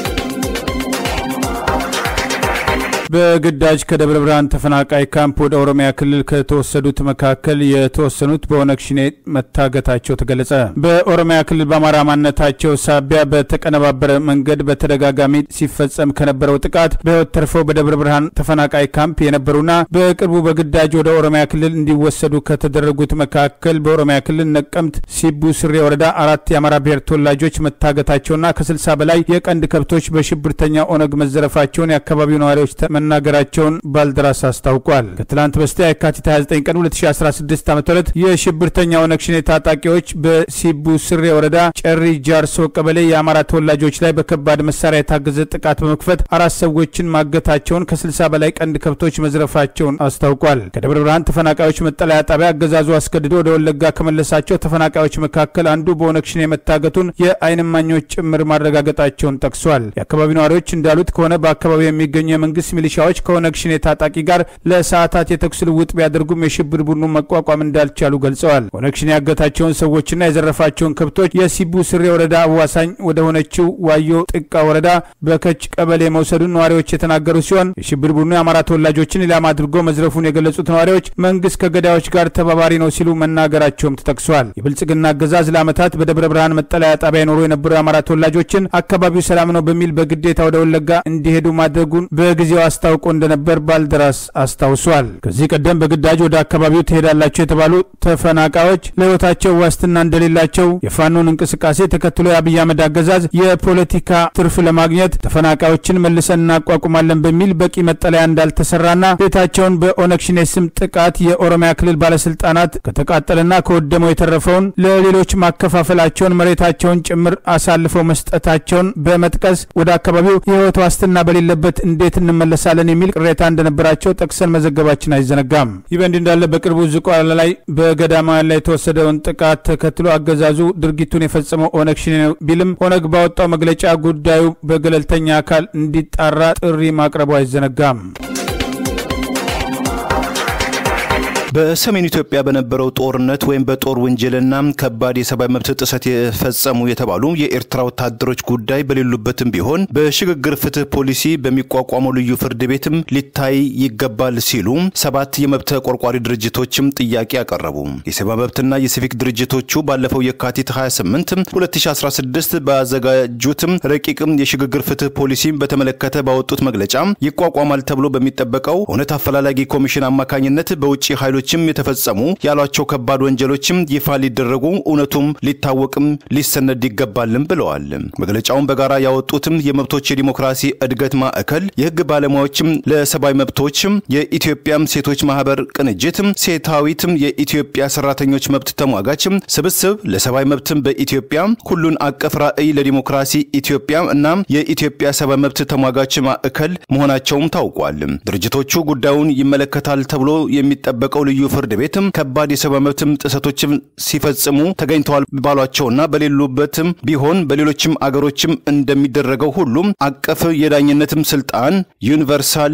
በግዳጅ ከደብረ ብርሃን ተፈናቃይ ካምፕ ወደ ኦሮሚያ ክልል ከተወሰዱት መካከል የተወሰኑት በኦነግ ሽኔ መታገታቸው ተገለጸ። በኦሮሚያ ክልል በአማራ ማንነታቸው ሳቢያ በተቀነባበረ መንገድ በተደጋጋሚ ሲፈጸም ከነበረው ጥቃት በህይወት ተርፈው በደብረ ብርሃን ተፈናቃይ ካምፕ የነበሩና በቅርቡ በግዳጅ ወደ ኦሮሚያ ክልል እንዲወሰዱ ከተደረጉት መካከል በኦሮሚያ ክልል ነቀምት ሲቡ ስሬ ወረዳ አራት የአማራ ብሔር ተወላጆች መታገታቸውና ከስልሳ በላይ የቀንድ ከብቶች በሽብርተኛ ኦነግ መዘረፋቸውን የአካባቢው ነዋሪዎች መናገራቸውን ባልደራስ አስታውቋል። ከትላንት በስቲያ የካቲት 29 ቀን 2016 ዓ ም የሽብርተኛ ኦነግ ሸኔ ታጣቂዎች በሲቡ ስሬ ወረዳ ጨሪ ጃርሶ ቀበሌ የአማራ ተወላጆች ላይ በከባድ መሳሪያ የታገዘ ጥቃት በመክፈት አራት ሰዎችን ማገታቸውን ከ60 በላይ ቀንድ ከብቶች መዝረፋቸውን አስታውቋል። ከደብረ ብርሃን ተፈናቃዮች መጠለያ ጣቢያ አገዛዙ አስገድዶ ወደ ወለጋ ከመለሳቸው ተፈናቃዮች መካከል አንዱ በኦነግ ሸኔ መታገቱን የዓይን እማኞች ጭምር ማረጋገጣቸውን ጠቅሷል። የአካባቢው ነዋሪዎች እንዳሉት ከሆነ በአካባቢው የሚገኙ የመንግስት ሚሊሻዎች ከኦነግ ሸኔ ታጣቂ ጋር ለሰዓታት የተኩስ ልውውጥ ቢያደርጉም የሽብር ቡድኑን መቋቋም እንዳልቻሉ ገልጸዋል። ኦነግ ሸኔ ያገታቸውን ሰዎችና የዘረፋቸውን ከብቶች የሲቡ ስሬ ወረዳ አዋሳኝ ወደ ሆነችው ዋዮ ጥቃ ወረዳ በከች ቀበሌ መውሰዱን ነዋሪዎች የተናገሩ ሲሆን የሽብር ቡድኑ የአማራ ተወላጆችን ኢላማ አድርጎ መዝረፉን የገለጹት ነዋሪዎች መንግስት ከገዳዮች ጋር ተባባሪ ነው ሲሉ መናገራቸውም ተጠቅሷል። የብልጽግና አገዛዝ ለዓመታት በደብረ ብርሃን መጠለያ ጣቢያ የኖሩ የነበሩ የአማራ ተወላጆችን አካባቢው ሰላም ነው በሚል በግዴታ ወደ ወለጋ እንዲሄዱ ማድረጉን በጊዜው አስታውቆ እንደነበር ባልደራስ አስታውሷል። ከዚህ ቀደም በግዳጅ ወደ አካባቢው ትሄዳላቸው የተባሉ ተፈናቃዮች ለሕይወታቸው ዋስትና እንደሌላቸው የፋኖን እንቅስቃሴ ተከትሎ የአብይ አህመድ አገዛዝ የፖለቲካ ትርፍ ለማግኘት ተፈናቃዮችን መልሰን እናቋቁማለን በሚል በቂ መጠለያ እንዳልተሰራና ቤታቸውን በኦነግ ሸኔ ስም ጥቃት የኦሮሚያ ክልል ባለስልጣናት ከተቃጠለና ከወደመው የተረፈውን ለሌሎች ማከፋፈላቸውን መሬታቸውን ጭምር አሳልፈው መስጠታቸውን በመጥቀስ ወደ አካባቢው የህይወት ዋስትና በሌለበት እንዴት እንመለሳለን የሚል ቅሬታ እንደነበራቸው ጠቅሰን መዘገባችን አይዘነጋም። ይህ በእንዲህ እንዳለ በቅርቡ ዝቋላ ላይ በገዳማውያን ላይ የተወሰደውን ጥቃት ተከትሎ አገዛዙ ድርጊቱን የፈጸመው ኦነግ ሸኔ ነው ቢልም ኦነግ ባወጣው መግለጫ ጉዳዩ በገለልተኛ አካል እንዲጣራ ጥሪ ማቅረቡ አይዘነጋም። በሰሜን ኢትዮጵያ በነበረው ጦርነት ወይም በጦር ወንጀልና ከባድ የሰብአዊ መብት ጥሰት የፈጸሙ የተባሉ የኤርትራ ወታደሮች ጉዳይ በሌሉበትም ቢሆን በሽግግር ፍትህ ፖሊሲ በሚቋቋመው ልዩ ፍርድ ቤትም ሊታይ ይገባል ሲሉ ሰባት የመብት ተቆርቋሪ ድርጅቶችም ጥያቄ አቀረቡ። የሰብአዊ መብትና የሲቪክ ድርጅቶቹ ባለፈው የካቲት 28 2016 ባዘጋጁትም ረቂቅም የሽግግር ፍትህ ፖሊሲ በተመለከተ ባወጡት መግለጫ ይቋቋማል ተብሎ በሚጠበቀው እውነት አፈላላጊ ኮሚሽን አማካኝነት በውጭ ኃይሎች ችም የተፈጸሙ ያሏቸው ከባድ ወንጀሎችም ይፋ ሊደረጉ እውነቱም ሊታወቅም ሊሰነድ ይገባልም ብለዋል። መግለጫውን በጋራ ያወጡትም የመብቶች የዲሞክራሲ እድገት ማዕከል፣ የህግ ባለሙያዎችም ለሰብአዊ መብቶችም፣ የኢትዮጵያም ሴቶች ማህበር ቅንጅት፣ ሴታዊትም የኢትዮጵያ ሰራተኞች መብት ተሟጋችም ስብስብ ለሰብአዊ መብትም በኢትዮጵያ ሁሉን አቀፍ ራዕይ ለዲሞክራሲ ኢትዮጵያ እና የኢትዮጵያ ሰብአዊ መብት ተሟጋች ማዕከል መሆናቸውም ታውቋል። ድርጅቶቹ ጉዳዩን ይመለከታል ተብሎ የሚጠበቀው ልዩ ፍርድ ቤትም ከባድ የሰብአዊ መብትም ጥሰቶችም ሲፈጽሙ ተገኝተዋል ባሏቸውና በሌሉበትም ቢሆን በሌሎችም አገሮችም እንደሚደረገው ሁሉም አቀፍ የዳኝነትም ስልጣን ዩኒቨርሳል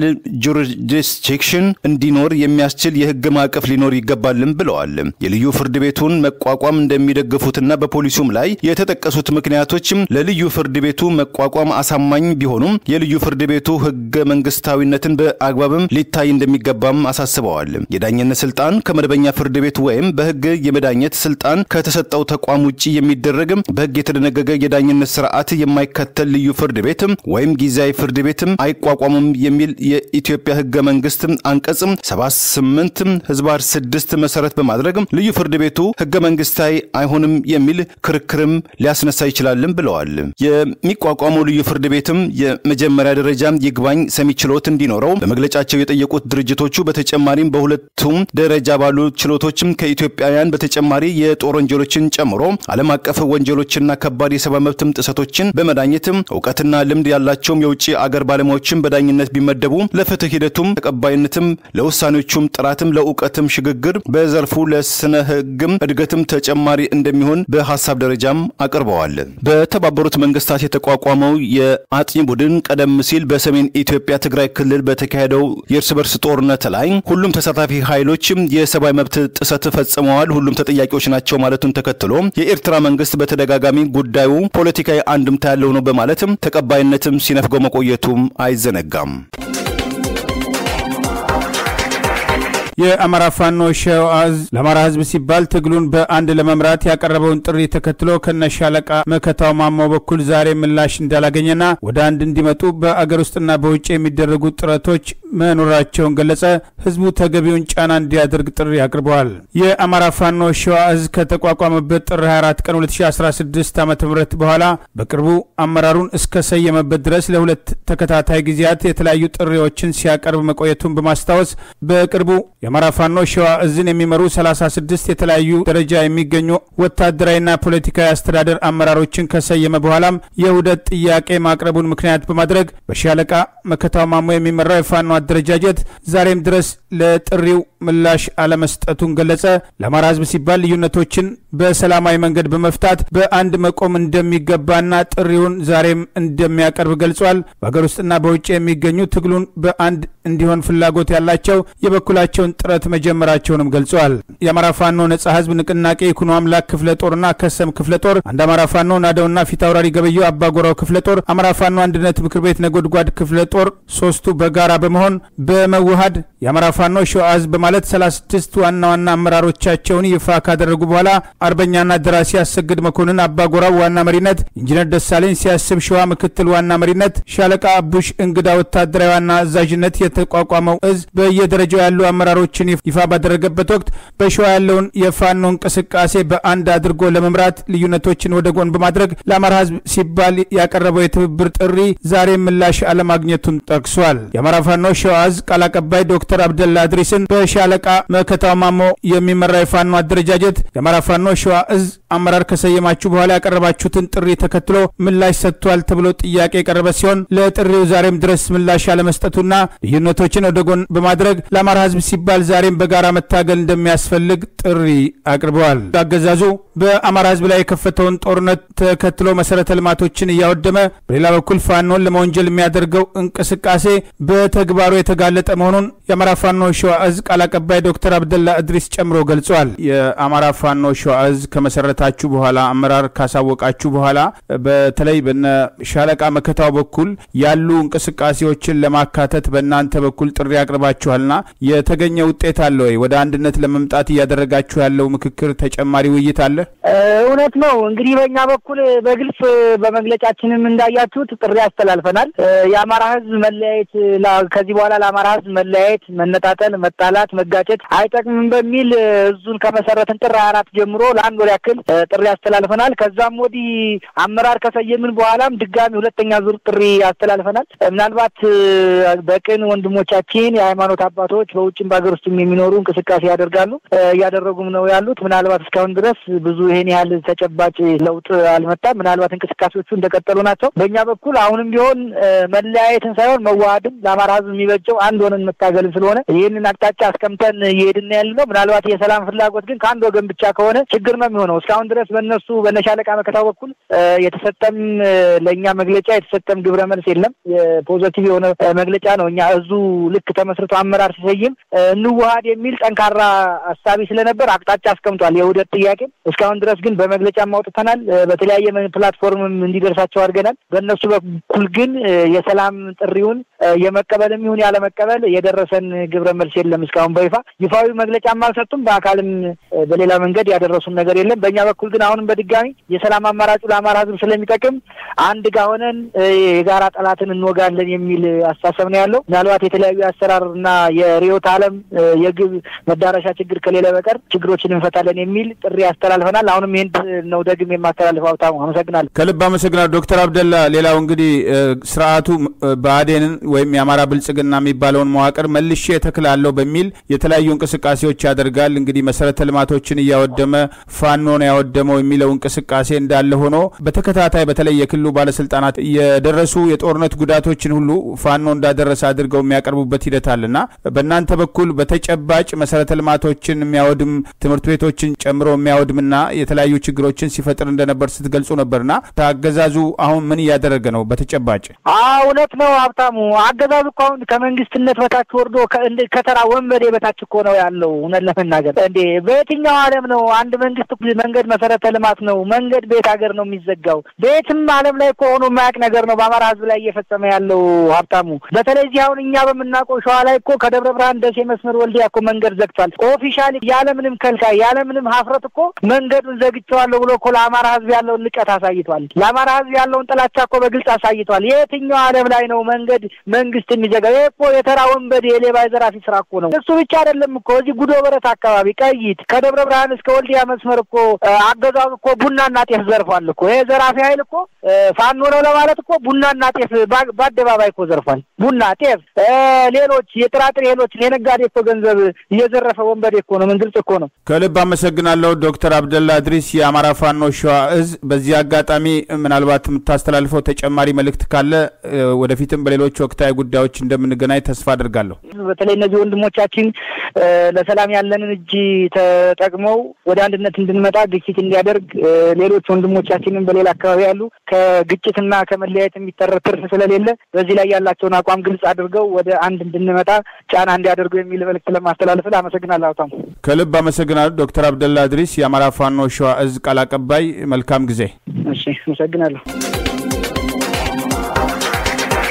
ጁሪስዲክሽን እንዲኖር የሚያስችል የህግ ማዕቀፍ ሊኖር ይገባልም ብለዋል። የልዩ ፍርድ ቤቱን መቋቋም እንደሚደግፉትና በፖሊሱም ላይ የተጠቀሱት ምክንያቶችም ለልዩ ፍርድ ቤቱ መቋቋም አሳማኝ ቢሆኑም የልዩ ፍርድ ቤቱ ህገ መንግስታዊነትን በአግባብም ሊታይ እንደሚገባም አሳስበዋል። የዳኝነት ስልጣን ከመደበኛ ፍርድ ቤት ወይም በህግ የመዳኘት ስልጣን ከተሰጠው ተቋም ውጭ የሚደረግም በህግ የተደነገገ የዳኝነት ስርዓት የማይከተል ልዩ ፍርድ ቤት ወይም ጊዜያዊ ፍርድ ቤትም አይቋቋምም የሚል የኢትዮጵያ ህገ መንግስት አንቀጽም 78 ህዝባር 6 መሰረት በማድረግ ልዩ ፍርድ ቤቱ ህገ መንግስታዊ አይሆንም የሚል ክርክርም ሊያስነሳ ይችላልም ብለዋል። የሚቋቋመው ልዩ ፍርድ ቤትም የመጀመሪያ ደረጃ ይግባኝ ሰሚ ችሎት እንዲኖረው በመግለጫቸው የጠየቁት ድርጅቶቹ በተጨማሪም በሁለቱም ደረጃ ባሉ ችሎቶችም ከኢትዮጵያውያን በተጨማሪ የጦር ወንጀሎችን ጨምሮ ዓለም አቀፍ ወንጀሎችና ከባድ የሰብአዊ መብትም ጥሰቶችን በመዳኘትም እውቀትና ልምድ ያላቸውም የውጭ አገር ባለሙያዎችን በዳኝነት ቢመደቡ ለፍትህ ሂደቱም ተቀባይነትም ለውሳኔዎቹም ጥራትም ለእውቀትም ሽግግር በዘርፉ ለስነ ህግም እድገትም ተጨማሪ እንደሚሆን በሀሳብ ደረጃም አቅርበዋል። በተባበሩት መንግስታት የተቋቋመው የአጥኚ ቡድን ቀደም ሲል በሰሜን ኢትዮጵያ ትግራይ ክልል በተካሄደው የእርስ በርስ ጦርነት ላይ ሁሉም ተሳታፊ ኃይሎችም የሰብአዊ መብት ጥሰት ፈጽመዋል፣ ሁሉም ተጠያቂዎች ናቸው ማለቱን ተከትሎ የኤርትራ መንግስት በተደጋጋሚ ጉዳዩ ፖለቲካዊ አንድምታ ያለው ነው በማለትም ተቀባይነትም ሲነፍገው መቆየቱም አይዘነጋም። የአማራ ፋኖ ሸዋ ዕዝ ለአማራ ህዝብ ሲባል ትግሉን በአንድ ለመምራት ያቀረበውን ጥሪ ተከትሎ ከነሻለቃ መከታው ማሞ በኩል ዛሬ ምላሽ እንዳላገኘና ወደ አንድ እንዲመጡ በአገር ውስጥና በውጭ የሚደረጉ ጥረቶች መኖራቸውን ገለጸ። ህዝቡ ተገቢውን ጫና እንዲያደርግ ጥሪ አቅርበዋል። የአማራ ፋኖ ሸዋ ዕዝ ከተቋቋመበት ጥር 24 ቀን 2016 ዓ ም በኋላ በቅርቡ አመራሩን እስከሰየመበት ድረስ ለሁለት ተከታታይ ጊዜያት የተለያዩ ጥሪዎችን ሲያቀርብ መቆየቱን በማስታወስ በቅርቡ የአማራ ፋኖ ሸዋ ዕዝን የሚመሩ 36 የተለያዩ ደረጃ የሚገኙ ወታደራዊና ፖለቲካዊ አስተዳደር አመራሮችን ከሰየመ በኋላም የውህደት ጥያቄ ማቅረቡን ምክንያት በማድረግ በሻለቃ መከታው ማሞ የሚመራው የፋኖ አደረጃጀት ዛሬም ድረስ ለጥሪው ምላሽ አለመስጠቱን ገለጸ። ለአማራ ህዝብ ሲባል ልዩነቶችን በሰላማዊ መንገድ በመፍታት በአንድ መቆም እንደሚገባና ጥሪውን ዛሬም እንደሚያቀርብ ገልጿል። በሀገር ውስጥና በውጭ የሚገኙ ትግሉን በአንድ እንዲሆን ፍላጎት ያላቸው የበኩላቸውን ጥረት መጀመራቸውንም ገልጸዋል። የአማራ ፋኖ ነጻ ህዝብ ንቅናቄ ይኩኖ አምላክ ክፍለ ጦርና ከሰም ክፍለ ጦር፣ አንድ አማራ ፋኖ ናደውና ፊት አውራሪ ገበየው አባጎራው ክፍለ ጦር፣ አማራ ፋኖ አንድነት ምክር ቤት ነጎድጓድ ክፍለ ጦር ሶስቱ በጋራ በመሆን በመዋሃድ የአማራ ፋኖ ፋኖ ሸዋ ዕዝ በማለት 36 ዋና ዋና አመራሮቻቸውን ይፋ ካደረጉ በኋላ አርበኛና ደራሲ አሰግድ መኮንን አባጎራው ዋና መሪነት፣ ኢንጂነር ደሳለኝ ሲያስብ ሸዋ ምክትል ዋና መሪነት፣ ሻለቃ አቡሽ እንግዳ ወታደራዊ ዋና አዛዥነት የተቋቋመው እዝ በየደረጃው ያሉ አመራሮችን ይፋ ባደረገበት ወቅት በሸዋ ያለውን የፋኖ እንቅስቃሴ በአንድ አድርጎ ለመምራት ልዩነቶችን ወደ ጎን በማድረግ ለአማራ ሕዝብ ሲባል ያቀረበው የትብብር ጥሪ ዛሬ ምላሽ አለማግኘቱን ጠቅሷል። የአማራ ፋኖ ሸዋ ዕዝ ቃል አቀባይ ዶክተር አብደላ እድሪስን በሻለቃ መከታው ማሞ የሚመራ የፋኖ አደረጃጀት የአማራ ፋኖ ሸዋ ዕዝ አመራር ከሰየማችሁ በኋላ ያቀረባችሁትን ጥሪ ተከትሎ ምላሽ ሰጥቷል ተብሎ ጥያቄ የቀረበ ሲሆን ለጥሪው ዛሬም ድረስ ምላሽ አለመስጠቱና ልዩነቶችን ወደ ጎን በማድረግ ለአማራ ህዝብ ሲባል ዛሬም በጋራ መታገል እንደሚያስፈልግ ጥሪ አቅርበዋል። አገዛዙ በአማራ ህዝብ ላይ የከፈተውን ጦርነት ተከትሎ መሰረተ ልማቶችን እያወደመ በሌላ በኩል ፋኖን ለመወንጀል የሚያደርገው እንቅስቃሴ በተግባሩ የተጋለጠ መሆኑን የአማራ ፋኖ ሸዋ ዕዝ ቃል አቀባይ ዶክተር አብደላ እድሪስ ጨምሮ ገልጿል። የአማራ ፋኖ ሸዋ ዕዝ ከመሰረታችሁ በኋላ አመራር ካሳወቃችሁ በኋላ በተለይ በነ ሻለቃ መከታው በኩል ያሉ እንቅስቃሴዎችን ለማካተት በእናንተ በኩል ጥሪ አቅርባችኋልና የተገኘ ውጤት አለ ወይ? ወደ አንድነት ለመምጣት እያደረጋችሁ ያለው ምክክር ተጨማሪ ውይይት አለ? እውነት ነው። እንግዲህ በእኛ በኩል በግልጽ በመግለጫችንም እንዳያችሁት ጥሪ አስተላልፈናል። የአማራ ህዝብ መለያየት ከዚህ በኋላ ለአማራ ህዝብ መለያየት፣ መነጣጠል፣ መጣላት፣ መጋጨት አይጠቅምም በሚል እዙን ከመሰረትን ጥር ሀያ አራት ጀምሮ ለአንድ ወር ያክል ጥሪ አስተላልፈናል። ከዛም ወዲህ አመራር ከሰየምን በኋላም ድጋሚ ሁለተኛ ዙር ጥሪ አስተላልፈናል። ምናልባት በቅን ወንድሞቻችን የሃይማኖት አባቶች በውጭም በሀገር ውስጥም የሚኖሩ እንቅስቃሴ ያደርጋሉ እያደረጉም ነው ያሉት። ምናልባት እስካሁን ድረስ ብዙ ይሄን ያህል ተጨባጭ ለውጥ አልመጣም። ምናልባት እንቅስቃሴዎቹ እንደቀጠሉ ናቸው። በእኛ በኩል አሁንም ቢሆን መለያየትን ሳይሆን መዋሃድም ለአማራ ህዝብ የሚበጀው አንድ ሆነን መታገልም ስለሆነ ይህንን አቅጣጫ አስቀምጠን እየሄድን ያለ ነው። ምናልባት የሰላም ፍላጎት ግን ከአንድ ወገን ብቻ ከሆነ ችግር ነው የሚሆነው። እስካሁን ድረስ በእነሱ በነሻለቃ መከታው በኩል የተሰጠም ለእኛ መግለጫ የተሰጠም ግብረ መልስ የለም። የፖዘቲቭ የሆነ መግለጫ ነው። እኛ እዙ ልክ ተመስርቶ አመራር ሲሰይም እንዋሃድ የሚል ጠንካራ አሳቢ ስለነበር አቅጣጫ አስቀምጧል፣ የውህደት ጥያቄ። እስካሁን ድረስ ግን በመግለጫም አውጥተናል፣ በተለያየ ፕላትፎርምም እንዲደርሳቸው አድርገናል። በእነሱ በኩል ግን የሰላም ጥሪውን የመቀበልም ይሁን ያለመቀበል የደረሰን ግብረ መልስ የለም። እስካሁን በይፋ ይፋዊ መግለጫም አልሰጡም። በአካልም በሌላ መንገድ ያደረሱን ነገር የለም። በእኛ በኩል ግን አሁንም በድጋሚ የሰላም አማራጩ ለአማራ ህዝብ ስለሚጠቅም አንድ ጋ ሆነን የጋራ ጠላትን እንወጋለን የሚል አስተሳሰብ ነው ያለው። ምናልባት የተለያዩ የአሰራር እና የርዕዮተ ዓለም የግብ መዳረሻ ችግር ከሌለ በቀር ችግሮችን እንፈታለን የሚል ጥሪ ያስተላልፈናል። አሁንም ይህን ነው ደግም የማስተላልፈው። ሀብታሙ አመሰግናለሁ። ከልብ አመሰግናለሁ ዶክተር አብደላ። ሌላው እንግዲህ ስርዓቱ ብአዴንን ወይም የአማራ ብልጽግና የሚባለውን መዋቅር መልሼ እተክላለሁ በሚል የተለያዩ እንቅስቃሴዎች ያደርጋል። እንግዲህ መሰረተ ልማቶችን እያወደመ ፋኖ ነው ያወደመው የሚለው እንቅስቃሴ እንዳለ ሆኖ በተከታታይ በተለይ የክልሉ ባለስልጣናት የደረሱ የጦርነት ጉዳቶችን ሁሉ ፋኖ እንዳደረሰ አድርገው የሚያቀርቡበት ሂደት አለና በእናንተ በኩል በተጨባጭ መሰረተ ልማቶችን የሚያወድም ትምህርት ቤቶችን ጨምሮ የሚያወድምና የተለያዩ ችግሮችን ሲፈጥር እንደነበር ስትገልጹ ነበርና አገዛዙ አሁን ምን እያደረገ ነው? በተጨባጭ እውነት ነው ሀብታሙ። አገዛዙ እኮ አሁን ከመንግስትነት በታች ወርዶ ከተራ ወንበዴ በታች እኮ ነው ያለው። እውነት ለመናገር እንዴ በየትኛው ዓለም ነው አንድ መንግስት መንገድ መሰረተ ልማት ነው መንገድ ቤት ሀገር ነው የሚዘጋው? በየትም ዓለም ላይ እኮ ሆኖ የማያውቅ ነገር ነው በአማራ ህዝብ ላይ እየፈጸመ ያለው ሀብታሙ። በተለይ እዚህ አሁን እኛ በምናውቀው ሸዋ ላይ እኮ ከደብረ ብርሃን ደሴ መስመር ወልዲያ እኮ መንገድ ዘግቷል። ኦፊሻሊ ያለምንም ከልካይ ያለምንም ሀፍረት እኮ መንገዱን ዘግቼዋለሁ ብሎ እኮ ለአማራ ህዝብ ያለውን ንቀት አሳይቷል። ለአማራ ህዝብ ያለውን ጥላቻ እኮ በግልጽ አሳይቷል። የትኛው ዓለም ላይ ነው መንገድ መንግስት የሚዘጋው? ይህ እኮ የተራ ወንበዴ የሌባ የዘራፊ ስራ እኮ ነው። እሱ ብቻ አይደለም እኮ እዚህ ጉዶ በረት አካባቢ ቀይት ከደብረ ብርሃን እስከ ወልዲያ መስመር እኮ አገዛዙ እኮ ቡናና ጤፍ ዘርፏል እኮ ይህ ዘራፊ ኃይል እኮ ፋኖ ነው ለማለት እኮ ቡናና ጤፍ በአደባባይ እኮ ዘርፏል። ቡና፣ ጤፍ፣ ሌሎች የጥራጥሬ እህሎችን የነጋዴ እኮ ገንዘብ እየዘረፈ ወንበዴ እኮ ነው። ምን ግልጽ እኮ ነው። ከልብ አመሰግናለሁ ዶክተር አብደላ እድሪስ የአማራ ፋኖ ሸዋ እዝ። በዚህ አጋጣሚ ምናልባት የምታስተላልፈው ተጨማሪ መልእክት ካለ ወደፊትም በሌሎች ወቅታዊ ጉዳዮች እንደምንገናኝ ተስፋ አድርጋለሁ። በተለይ እነዚህ ወንድሞቻችን ለሰላም ያለንን እጅ ተጠቅመው ወደ አንድነት እንድንመጣ ግፊት እንዲያደርግ ሌሎች ወንድሞቻችንን በሌላ አካባቢ ያሉ ከግጭትና ከመለያየት የሚተረፍ ትርፍ ስለሌለ በዚህ ላይ ያላቸውን አቋም ግልጽ አድርገው ወደ አንድ እንድንመጣ ጫና እንዲያደርጉ የሚል መልእክት ለማስተላለፍ አመሰግናለሁ። አታሙ ከልብ አመሰግናለሁ ዶክተር አብደላ እድሪስ የአማራ ፋኖ ሸዋ እዝ ቃል አቀባይ። መልካም ጊዜ። እሺ፣ አመሰግናለሁ።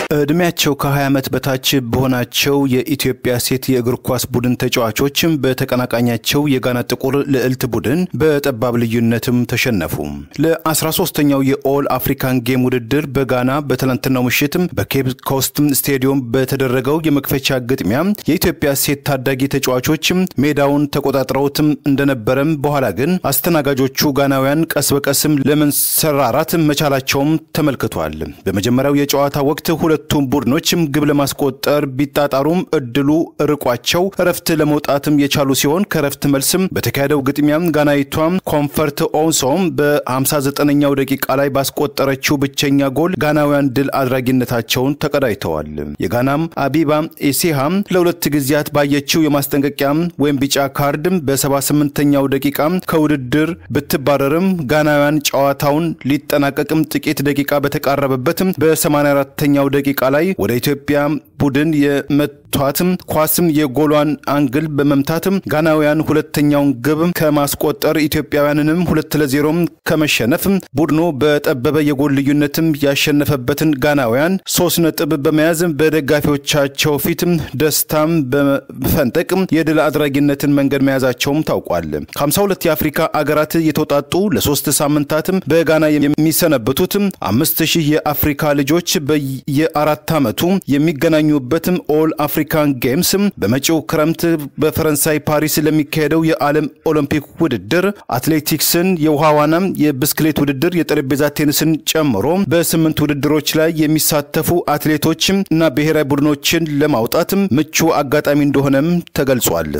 ዕድሜያቸው ከ20 ዓመት በታች በሆናቸው የኢትዮጵያ ሴት የእግር ኳስ ቡድን ተጫዋቾች በተቀናቃኛቸው የጋና ጥቁር ልዕልት ቡድን በጠባብ ልዩነትም ተሸነፉ። ለ13ኛው የኦል አፍሪካን ጌም ውድድር በጋና በትላንትናው ምሽት በኬፕ ኮስት ስቴዲየም በተደረገው የመክፈቻ ግጥሚያ የኢትዮጵያ ሴት ታዳጊ ተጫዋቾች ሜዳውን ተቆጣጥረውትም እንደነበረም በኋላ ግን አስተናጋጆቹ ጋናውያን ቀስ በቀስም ለመንሰራራት መቻላቸውም ተመልክቷል። በመጀመሪያው የጨዋታ ወቅት ሁለቱም ቡድኖችም ግብ ለማስቆጠር ቢጣጣሩም እድሉ ርቋቸው እረፍት ለመውጣትም የቻሉ ሲሆን ከእረፍት መልስም በተካሄደው ግጥሚያም ጋናዊቷም ኮንፈርት ኦንሶም በ59ኛው ደቂቃ ላይ ባስቆጠረችው ብቸኛ ጎል ጋናውያን ድል አድራጊነታቸውን ተቀዳጅተዋል። የጋናም አቢባ ኢሲሃም ለሁለት ጊዜያት ባየችው የማስጠንቀቂያ ወይም ቢጫ ካርድ በ78ኛው ደቂቃ ከውድድር ብትባረርም ጋናውያን ጨዋታውን ሊጠናቀቅም ጥቂት ደቂቃ በተቃረበበትም በ84ኛው ደቂቃ ላይ ወደ ኢትዮጵያ ቡድን የመቷትም ኳስም የጎሏን አንግል በመምታትም ጋናውያን ሁለተኛውን ግብ ከማስቆጠር ኢትዮጵያውያንንም ሁለት ለዜሮም ከመሸነፍ ቡድኑ በጠበበ የጎል ልዩነትም ያሸነፈበትን ጋናውያን ሶስት ነጥብ በመያዝ በደጋፊዎቻቸው ፊትም ደስታም በመፈንጠቅ የድል አድራጊነትን መንገድ መያዛቸውም ታውቋል። ከ52 የአፍሪካ አገራት የተውጣጡ ለሶስት ሳምንታትም በጋና የሚሰነበቱት አምስት ሺህ የአፍሪካ ልጆች በየአራት ዓመቱ የሚገናኙበትም ኦል አፍሪካን ጌምስ በመጪው ክረምት በፈረንሳይ ፓሪስ ለሚካሄደው የዓለም ኦሎምፒክ ውድድር አትሌቲክስን፣ የውሃ ዋና፣ የብስክሌት ውድድር፣ የጠረጴዛ ቴኒስን ጨምሮ በስምንት ውድድሮች ላይ የሚሳተፉ አትሌቶች እና ብሔራዊ ቡድኖችን ለማውጣት ምቹ አጋጣሚ እንደሆነም ተገልጿል።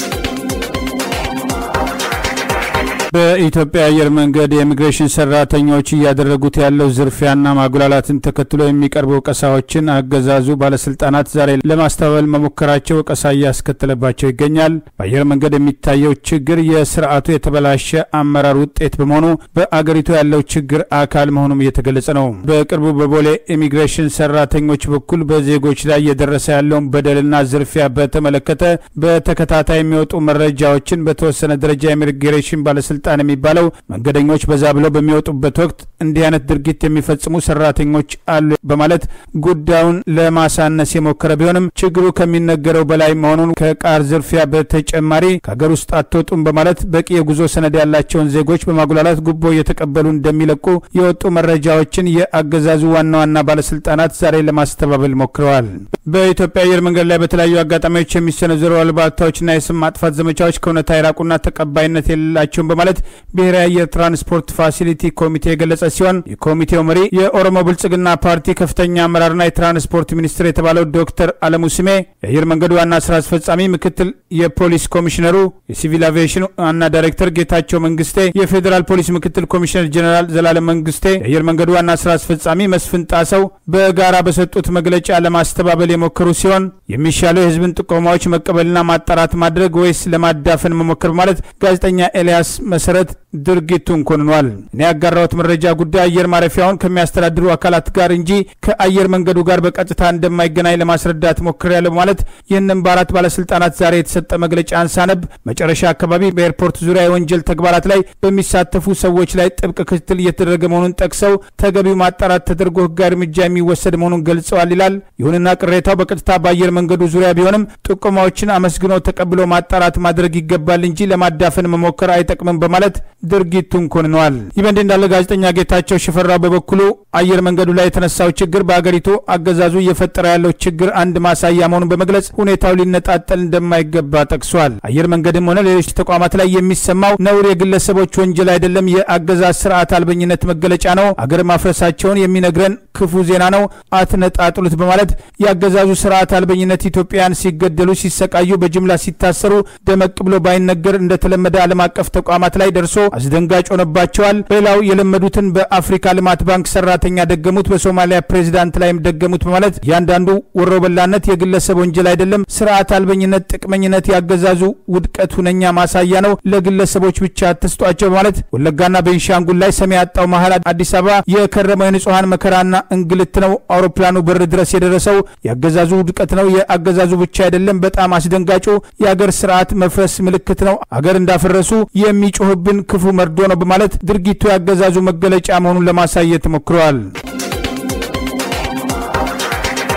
በኢትዮጵያ አየር መንገድ የኢሚግሬሽን ሰራተኞች እያደረጉት ያለው ዝርፊያና ማጉላላትን ተከትሎ የሚቀርቡ ወቀሳዎችን አገዛዙ ባለስልጣናት ዛሬ ለማስተባበል መሞከራቸው ወቀሳ እያስከተለባቸው ይገኛል። በአየር መንገድ የሚታየው ችግር የስርዓቱ የተበላሸ አመራር ውጤት በመሆኑ በአገሪቱ ያለው ችግር አካል መሆኑም እየተገለጸ ነው። በቅርቡ በቦሌ ኢሚግሬሽን ሰራተኞች በኩል በዜጎች ላይ እየደረሰ ያለውን በደልና ዝርፊያ በተመለከተ በተከታታይ የሚወጡ መረጃዎችን በተወሰነ ደረጃ የኢሚግሬሽን ባለስልጣ ስልጣን የሚባለው መንገደኞች በዛ ብለው በሚወጡበት ወቅት እንዲህ አይነት ድርጊት የሚፈጽሙ ሰራተኞች አሉ በማለት ጉዳዩን ለማሳነስ የሞከረ ቢሆንም ችግሩ ከሚነገረው በላይ መሆኑን ከቃር ዝርፊያ በተጨማሪ ከሀገር ውስጥ አትወጡም በማለት በቂ የጉዞ ሰነድ ያላቸውን ዜጎች በማጉላላት ጉቦ እየተቀበሉ እንደሚለቁ የወጡ መረጃዎችን የአገዛዙ ዋና ዋና ባለስልጣናት ዛሬ ለማስተባበል ሞክረዋል። በኢትዮጵያ አየር መንገድ ላይ በተለያዩ አጋጣሚዎች የሚሰነዘሩ አሉባልታዎችና የስም ማጥፋት ዘመቻዎች ከእውነታ የራቁና ተቀባይነት የሌላቸውን በማለት ብሔራዊ አየር ትራንስፖርት ፋሲሊቲ ኮሚቴ የገለጸ ሲሆን የኮሚቴው መሪ የኦሮሞ ብልጽግና ፓርቲ ከፍተኛ አመራርና የትራንስፖርት ሚኒስትር የተባለው ዶክተር አለሙ ስሜ፣ የአየር መንገዱ ዋና ስራ አስፈጻሚ ምክትል የፖሊስ ኮሚሽነሩ፣ የሲቪል አቪዬሽን ዋና ዳይሬክተር ጌታቸው መንግስቴ፣ የፌዴራል ፖሊስ ምክትል ኮሚሽነር ጀኔራል ዘላለም መንግስቴ፣ የአየር መንገዱ ዋና ስራ አስፈጻሚ መስፍን ጣሰው በጋራ በሰጡት መግለጫ ለማስተባበል የሞከሩ ሲሆን የሚሻለው የህዝብን ጥቆማዎች መቀበልና ማጣራት ማድረግ ወይስ ለማዳፈን መሞከር በማለት ጋዜጠኛ ኤልያስ መሰረት ድርጊቱን ኮንኗል። እኔ ያጋራሁት መረጃ ጉዳይ አየር ማረፊያውን ከሚያስተዳድሩ አካላት ጋር እንጂ ከአየር መንገዱ ጋር በቀጥታ እንደማይገናኝ ለማስረዳት ሞክሬያለሁ በማለት ይህንም በአራት ባለስልጣናት ዛሬ የተሰጠ መግለጫ አንሳነብ መጨረሻ አካባቢ በኤርፖርት ዙሪያ የወንጀል ተግባራት ላይ በሚሳተፉ ሰዎች ላይ ጥብቅ ክትትል እየተደረገ መሆኑን ጠቅሰው ተገቢው ማጣራት ተደርጎ ህጋዊ እርምጃ የሚወሰድ መሆኑን ገልጸዋል ይላል። ይሁንና ቅሬታው በቀጥታ በአየር መንገዱ ዙሪያ ቢሆንም ጥቆማዎችን አመስግኖ ተቀብሎ ማጣራት ማድረግ ይገባል እንጂ ለማዳፈን መሞከር አይጠቅምም በማለት ድርጊቱን ኮንነዋል። ይህ በእንዲህ እንዳለ ጋዜጠኛ ጌታቸው ሽፈራው በበኩሉ አየር መንገዱ ላይ የተነሳው ችግር በአገሪቱ አገዛዙ እየፈጠረ ያለው ችግር አንድ ማሳያ መሆኑን በመግለጽ ሁኔታው ሊነጣጠል እንደማይገባ ጠቅሷል። አየር መንገድም ሆነ ሌሎች ተቋማት ላይ የሚሰማው ነውር የግለሰቦች ወንጀል አይደለም፣ የአገዛዝ ስርዓት አልበኝነት መገለጫ ነው። አገር ማፍረሳቸውን የሚነግረን ክፉ ዜና ነው፣ አትነጣጥሉት በማለት የአገዛዙ ስርዓት አልበኝነት ኢትዮጵያውያን ሲገደሉ፣ ሲሰቃዩ፣ በጅምላ ሲታሰሩ ደመቅ ብሎ ባይነገር እንደተለመደ ዓለም አቀፍ ተቋማት ላይ ደርሶ አስደንጋጭ ሆነባቸዋል። ሌላው የለመዱትን በአፍሪካ ልማት ባንክ ሰራተኛ ደገሙት፣ በሶማሊያ ፕሬዚዳንት ላይም ደገሙት በማለት እያንዳንዱ ወሮበላነት የግለሰብ ወንጀል አይደለም፣ ስርዓት አልበኝነት፣ ጥቅመኝነት ያገዛዙ ውድቀት ሁነኛ ማሳያ ነው። ለግለሰቦች ብቻ አትስጧቸው በማለት ወለጋና ቤንሻንጉል ላይ ሰሚ ያጣው መሀል አዲስ አበባ የከረመው የንጹሐን መከራና እንግልት ነው። አውሮፕላኑ በር ድረስ የደረሰው የአገዛዙ ውድቀት ነው። የአገዛዙ ብቻ አይደለም። በጣም አስደንጋጩ የአገር ስርዓት መፍረስ ምልክት ነው። አገር እንዳፈረሱ የሚጮህብን ክፉ መርዶ ነው በማለት ድርጊቱ ያገዛዙ መገለጫ መሆኑን ለማሳየት ሞክረዋል።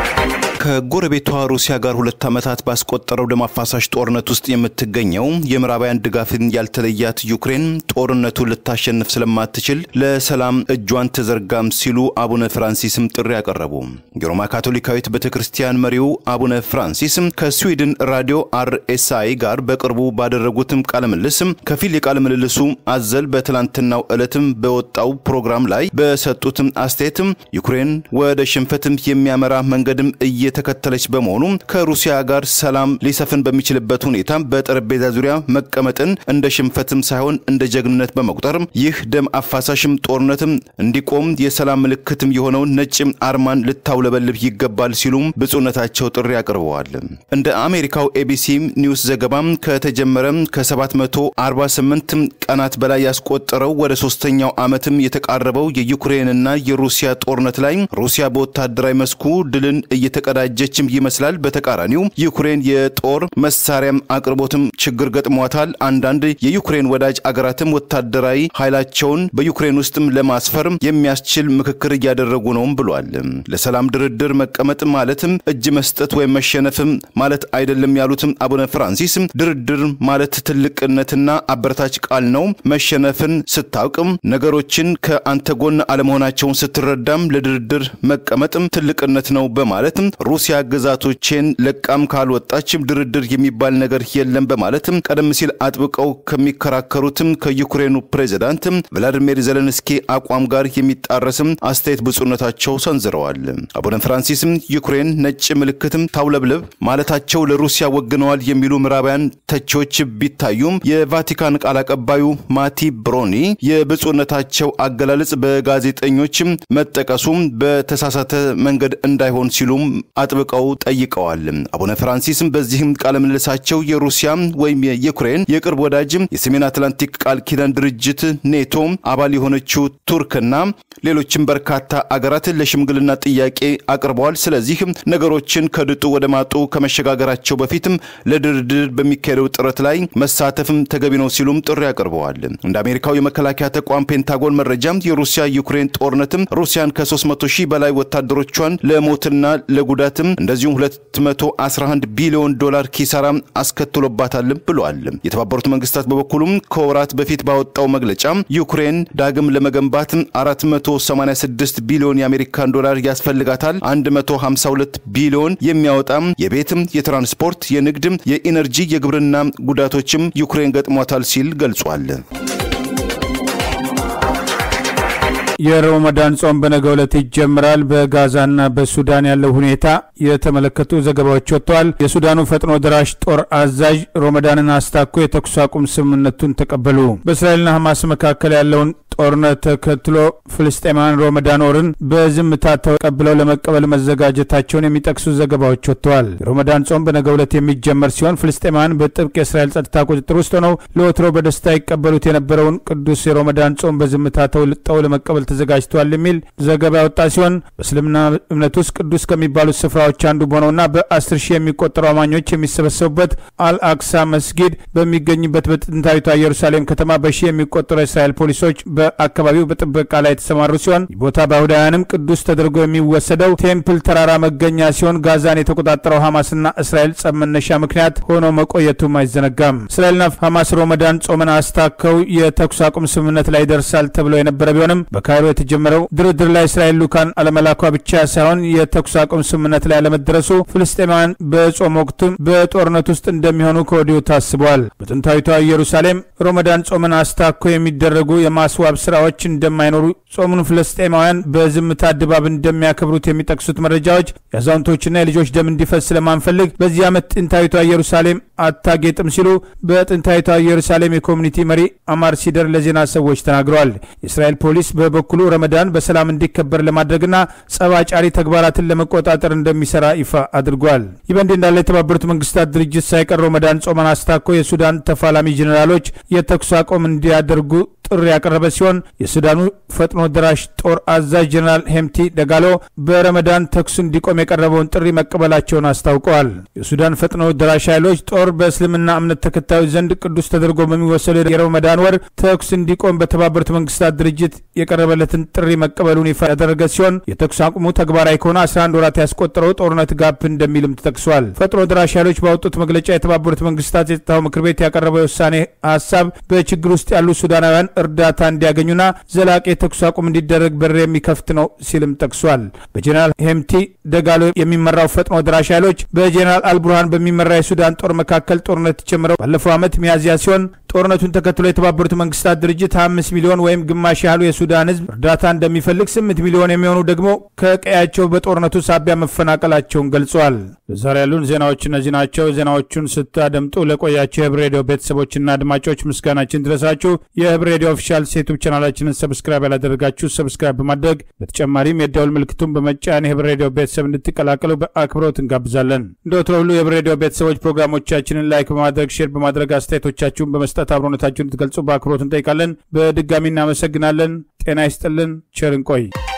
ከጎረቤቷ ሩሲያ ጋር ሁለት ዓመታት ባስቆጠረው ደም አፋሳሽ ጦርነት ውስጥ የምትገኘው የምዕራባውያን ድጋፍን ያልተለያት ዩክሬን ጦርነቱን ልታሸንፍ ስለማትችል ለሰላም እጇን ትዘርጋም ሲሉ አቡነ ፍራንሲስም ጥሪ ያቀረቡ። የሮማ ካቶሊካዊት ቤተ ክርስቲያን መሪው አቡነ ፍራንሲስ ከስዊድን ራዲዮ አርኤስአይ ጋር በቅርቡ ባደረጉትም ቃለ ምልልስ ከፊል የቃለ ምልልሱ አዘል በትላንትናው ዕለትም በወጣው ፕሮግራም ላይ በሰጡትም አስተያየትም ዩክሬን ወደ ሽንፈትም የሚያመራ መንገድም እየተከተለች በመሆኑ ከሩሲያ ጋር ሰላም ሊሰፍን በሚችልበት ሁኔታ በጠረጴዛ ዙሪያ መቀመጥን እንደ ሽንፈትም ሳይሆን እንደ ጀግንነት በመቁጠር ይህ ደም አፋሳሽም ጦርነትም እንዲቆም የሰላም ምልክትም የሆነውን ነጭ አርማን ልታውለበልብ ይገባል ሲሉም ብፁዕነታቸው ጥሪ አቅርበዋል። እንደ አሜሪካው ኤቢሲ ኒውስ ዘገባም ከተጀመረ ከ748 ቀናት በላይ ያስቆጠረው ወደ ሶስተኛው ዓመትም የተቃረበው የዩክሬንና የሩሲያ ጦርነት ላይ ሩሲያ በወታደራዊ መስኩ ድልን እየተቀዳጀችም ይመስላል። በተቃራኒው ዩክሬን የጦር መሳሪያም አቅርቦትም ችግር ገጥሟታል። አንዳንድ የዩክሬን ወዳጅ አገራትም ወታደራዊ ኃይላቸውን በዩክሬን ውስጥም ለማስፈር የሚያስችል ምክክር እያደረጉ ነውም ብሏል። ለሰላም ድርድር መቀመጥ ማለትም እጅ መስጠት ወይም መሸነፍም ማለት አይደለም ያሉትም አቡነ ፍራንሲስ ድርድር ማለት ትልቅነትና አበረታች ቃል ነው። መሸነፍን ስታውቅም ነገሮችን ከአንተ ጎን አለመሆናቸውን ስትረዳም ለድርድር መቀመጥም ትልቅነት ነው በማለትም ሩሲያ ግዛቶቼን ለቃም ካልወጣችም ድርድር የሚባል ነገር የለም በማለትም ቀደም ሲል አጥብቀው ከሚከራከሩትም ከዩክሬኑ ፕሬዚዳንት ቭላዲሚር ዘለንስኪ አቋም ጋር የሚጣረስም አስተያየት ብፁዕነታቸው ሰንዝረዋል። አቡነ ፍራንሲስም ዩክሬን ነጭ ምልክትም ታውለብልብ ማለታቸው ለሩሲያ ወግነዋል የሚሉ ምዕራባውያን ተቺዎች ቢታዩም የቫቲካን ቃል አቀባዩ ማቲ ብሮኒ የብፁዕነታቸው አገላለጽ በጋዜጠኞችም መጠቀሱም በተሳሳተ መንገድ እንዳይሆን ሲሉም አጥብቀው ጠይቀዋል። አቡነ ፍራንሲስም በዚህም ቃለ ምልልሳቸው የሩሲያ ወይም የዩክሬን የቅርብ ወዳጅም የሰሜን አትላንቲክ ቃል ኪዳን ድርጅት ኔቶ አባል የሆነችው ቱርክና ሌሎችም በርካታ አገራት ለሽምግልና ጥያቄ አቅርበዋል። ስለዚህ ነገሮችን ከድጡ ወደ ማጡ ከመሸጋገራቸው በፊትም ለድርድር በሚካሄደው ጥረት ላይ መሳተፍም ተገቢ ነው ሲሉም ጥሪ አቅርበዋል። እንደ አሜሪካው የመከላከያ ተቋም ፔንታጎን መረጃም የሩሲያ ዩክሬን ጦርነትም ሩሲያን ከ300 ሺህ በላይ ወታደሮቿን ለሞትና ለጉዳትም እንደዚሁም 211 ቢሊዮን ዶላር ኪሳራ አስከትሎባታል ብሏል። የተባበሩት መንግስታት በበኩሉም ከወራት በፊት ባወጣው መግለጫ ዩክሬን ዳግም ለመገንባት 486 ቢሊዮን የአሜሪካን ዶላር ያስፈልጋታል። 152 ቢሊዮን የሚያወጣም የቤትም፣ የትራንስፖርት፣ የንግድም፣ የኢነርጂ፣ የግብርና ጉዳቶችም ዩክሬን ገጥሟታል ሲል ገልጿል። የረመዳን ጾም በነገው ዕለት ይጀምራል። በጋዛና በሱዳን ያለው ሁኔታ የተመለከቱ ዘገባዎች ወጥተዋል። የሱዳኑ ፈጥኖ ደራሽ ጦር አዛዥ ረመዳንን አስታኮ የተኩስ አቁም ስምምነቱን ተቀበሉ። በእስራኤልና ሐማስ መካከል ያለውን ጦርነት ተከትሎ ፍልስጤማውያን ሮመዳን ወርን በዝምታ ተቀብለው ለመቀበል መዘጋጀታቸውን የሚጠቅሱ ዘገባዎች ወጥተዋል። የሮመዳን ጾም በነገው ዕለት የሚጀመር ሲሆን ፍልስጤማውያን በጥብቅ የእስራኤል ጸጥታ ቁጥጥር ውስጥ ሆነው ለወትሮ በደስታ ይቀበሉት የነበረውን ቅዱስ የሮመዳን ጾም በዝምታ ተውልጠው ለመቀበል ተዘጋጅተዋል የሚል ዘገባ ያወጣ ሲሆን በእስልምና እምነት ውስጥ ቅዱስ ከሚባሉት ስፍራዎች አንዱ በሆነውና በአስር ሺህ የሚቆጠሩ አማኞች የሚሰበሰቡበት አልአክሳ መስጊድ በሚገኝበት በጥንታዊቷ ኢየሩሳሌም ከተማ በሺህ የሚቆጠሩ የእስራኤል ፖሊሶች በአካባቢው በጥበቃ ላይ የተሰማሩ ሲሆን ቦታ በአይሁዳውያንም ቅዱስ ተደርጎ የሚወሰደው ቴምፕል ተራራ መገኛ ሲሆን ጋዛን የተቆጣጠረው ሐማስና እስራኤል ጸብ መነሻ ምክንያት ሆኖ መቆየቱም አይዘነጋም። እስራኤልና ሐማስ ሮመዳን ጾምን አስታከው የተኩስ አቁም ስምምነት ላይ ይደርሳል ተብሎ የነበረ ቢሆንም በካይሮ የተጀመረው ድርድር ላይ እስራኤል ልኡካን አለመላኳ ብቻ ሳይሆን የተኩስ አቁም ስምምነት ላይ አለመደረሱ ፍልስጤማውያን በጾም ወቅቱም በጦርነት ውስጥ እንደሚሆኑ ከወዲሁ ታስበዋል። በጥንታዊቷ ኢየሩሳሌም ሮመዳን ጾምን አስታኮ የሚደረጉ የማስዋብ ስራዎች እንደማይኖሩ ጾሙን ፍልስጤማውያን በዝምታ ድባብ እንደሚያከብሩት የሚጠቅሱት መረጃዎች የአዛውንቶችና የልጆች ደም እንዲፈስ ስለማንፈልግ በዚህ ዓመት ጥንታዊቷ ኢየሩሳሌም አታጌጥም ሲሉ በጥንታዊቷ ኢየሩሳሌም የኮሚኒቲ መሪ አማር ሲደር ለዜና ሰዎች ተናግረዋል። የእስራኤል ፖሊስ በበኩሉ ረመዳን በሰላም እንዲከበር ለማድረግና ጸባጫሪ ተግባራትን ለመቆጣጠር እንደሚሰራ ይፋ አድርጓል። ይህ በእንዲህ እንዳለ የተባበሩት መንግስታት ድርጅት ሳይቀር ረመዳን ጾመን አስታኮ የሱዳን ተፋላሚ ጄኔራሎች የተኩስ አቁም እንዲያደርጉ ጥሪ ያቀረበ ሲሆን የሱዳኑ ፈጥኖ ደራሽ ጦር አዛዥ ጀኔራል ሄምቲ ደጋሎ በረመዳን ተኩስ እንዲቆም የቀረበውን ጥሪ መቀበላቸውን አስታውቀዋል። የሱዳን ፈጥኖ ደራሽ ኃይሎች ጦር በእስልምና እምነት ተከታዮች ዘንድ ቅዱስ ተደርጎ በሚወሰደው የረመዳን ወር ተኩስ እንዲቆም በተባበሩት መንግስታት ድርጅት የቀረበለትን ጥሪ መቀበሉን ይፋ ያደረገ ሲሆን የተኩስ አቁሙ ተግባራዊ ከሆነ 11 ወራት ያስቆጠረው ጦርነት ጋብ እንደሚልም ተጠቅሷል። ፈጥኖ ደራሽ ኃይሎች ባወጡት መግለጫ የተባበሩት መንግስታት የጸጥታው ምክር ቤት ያቀረበው የውሳኔ ሀሳብ በችግር ውስጥ ያሉ ሱዳናውያን እርዳታ እንዲያገኙና ዘላቂ የተኩስ አቁም እንዲደረግ በር የሚከፍት ነው ሲልም ጠቅሷል። በጀኔራል ሄምቲ ደጋሎ የሚመራው ፈጥኖ ደራሽ ኃይሎች በጀኔራል አልቡርሃን በሚመራ የሱዳን ጦር መካከል ጦርነት ጀምረው ባለፈው ዓመት ሚያዝያ ሲሆን ጦርነቱን ተከትሎ የተባበሩት መንግስታት ድርጅት አምስት ሚሊዮን ወይም ግማሽ ያህሉ የሱዳን ህዝብ እርዳታ እንደሚፈልግ፣ ስምንት ሚሊዮን የሚሆኑ ደግሞ ከቀያቸው በጦርነቱ ሳቢያ መፈናቀላቸውን ገልጿል። በዛሬ ያሉን ዜናዎች እነዚህ ናቸው። ዜናዎቹን ስታደምጡ ለቆያቸው የህብ ሬዲዮ ቤተሰቦችና አድማጮች ምስጋናችን ድረሳችሁ። የህብ ሬዲዮ ኦፊሻል ዩቱብ ቻናላችንን ሰብስክራይብ ያላደረጋችሁ ሰብስክራይብ በማድረግ በተጨማሪም የደውል ምልክቱን በመጫን የህብ ሬዲዮ ቤተሰብ እንድትቀላቀሉ በአክብሮት እንጋብዛለን። እንደ ወትሮ ሁሉ የህብ ሬዲዮ ቤተሰቦች ፕሮግራሞቻችንን ላይክ በማድረግ ሼር በማድረግ አስተያየቶቻችሁን በመስጠት አብሮነታችሁን እንድትገልጹ በአክብሮት እንጠይቃለን። በድጋሚ እናመሰግናለን። ጤና ይስጥልን። ቸር እንቆይ።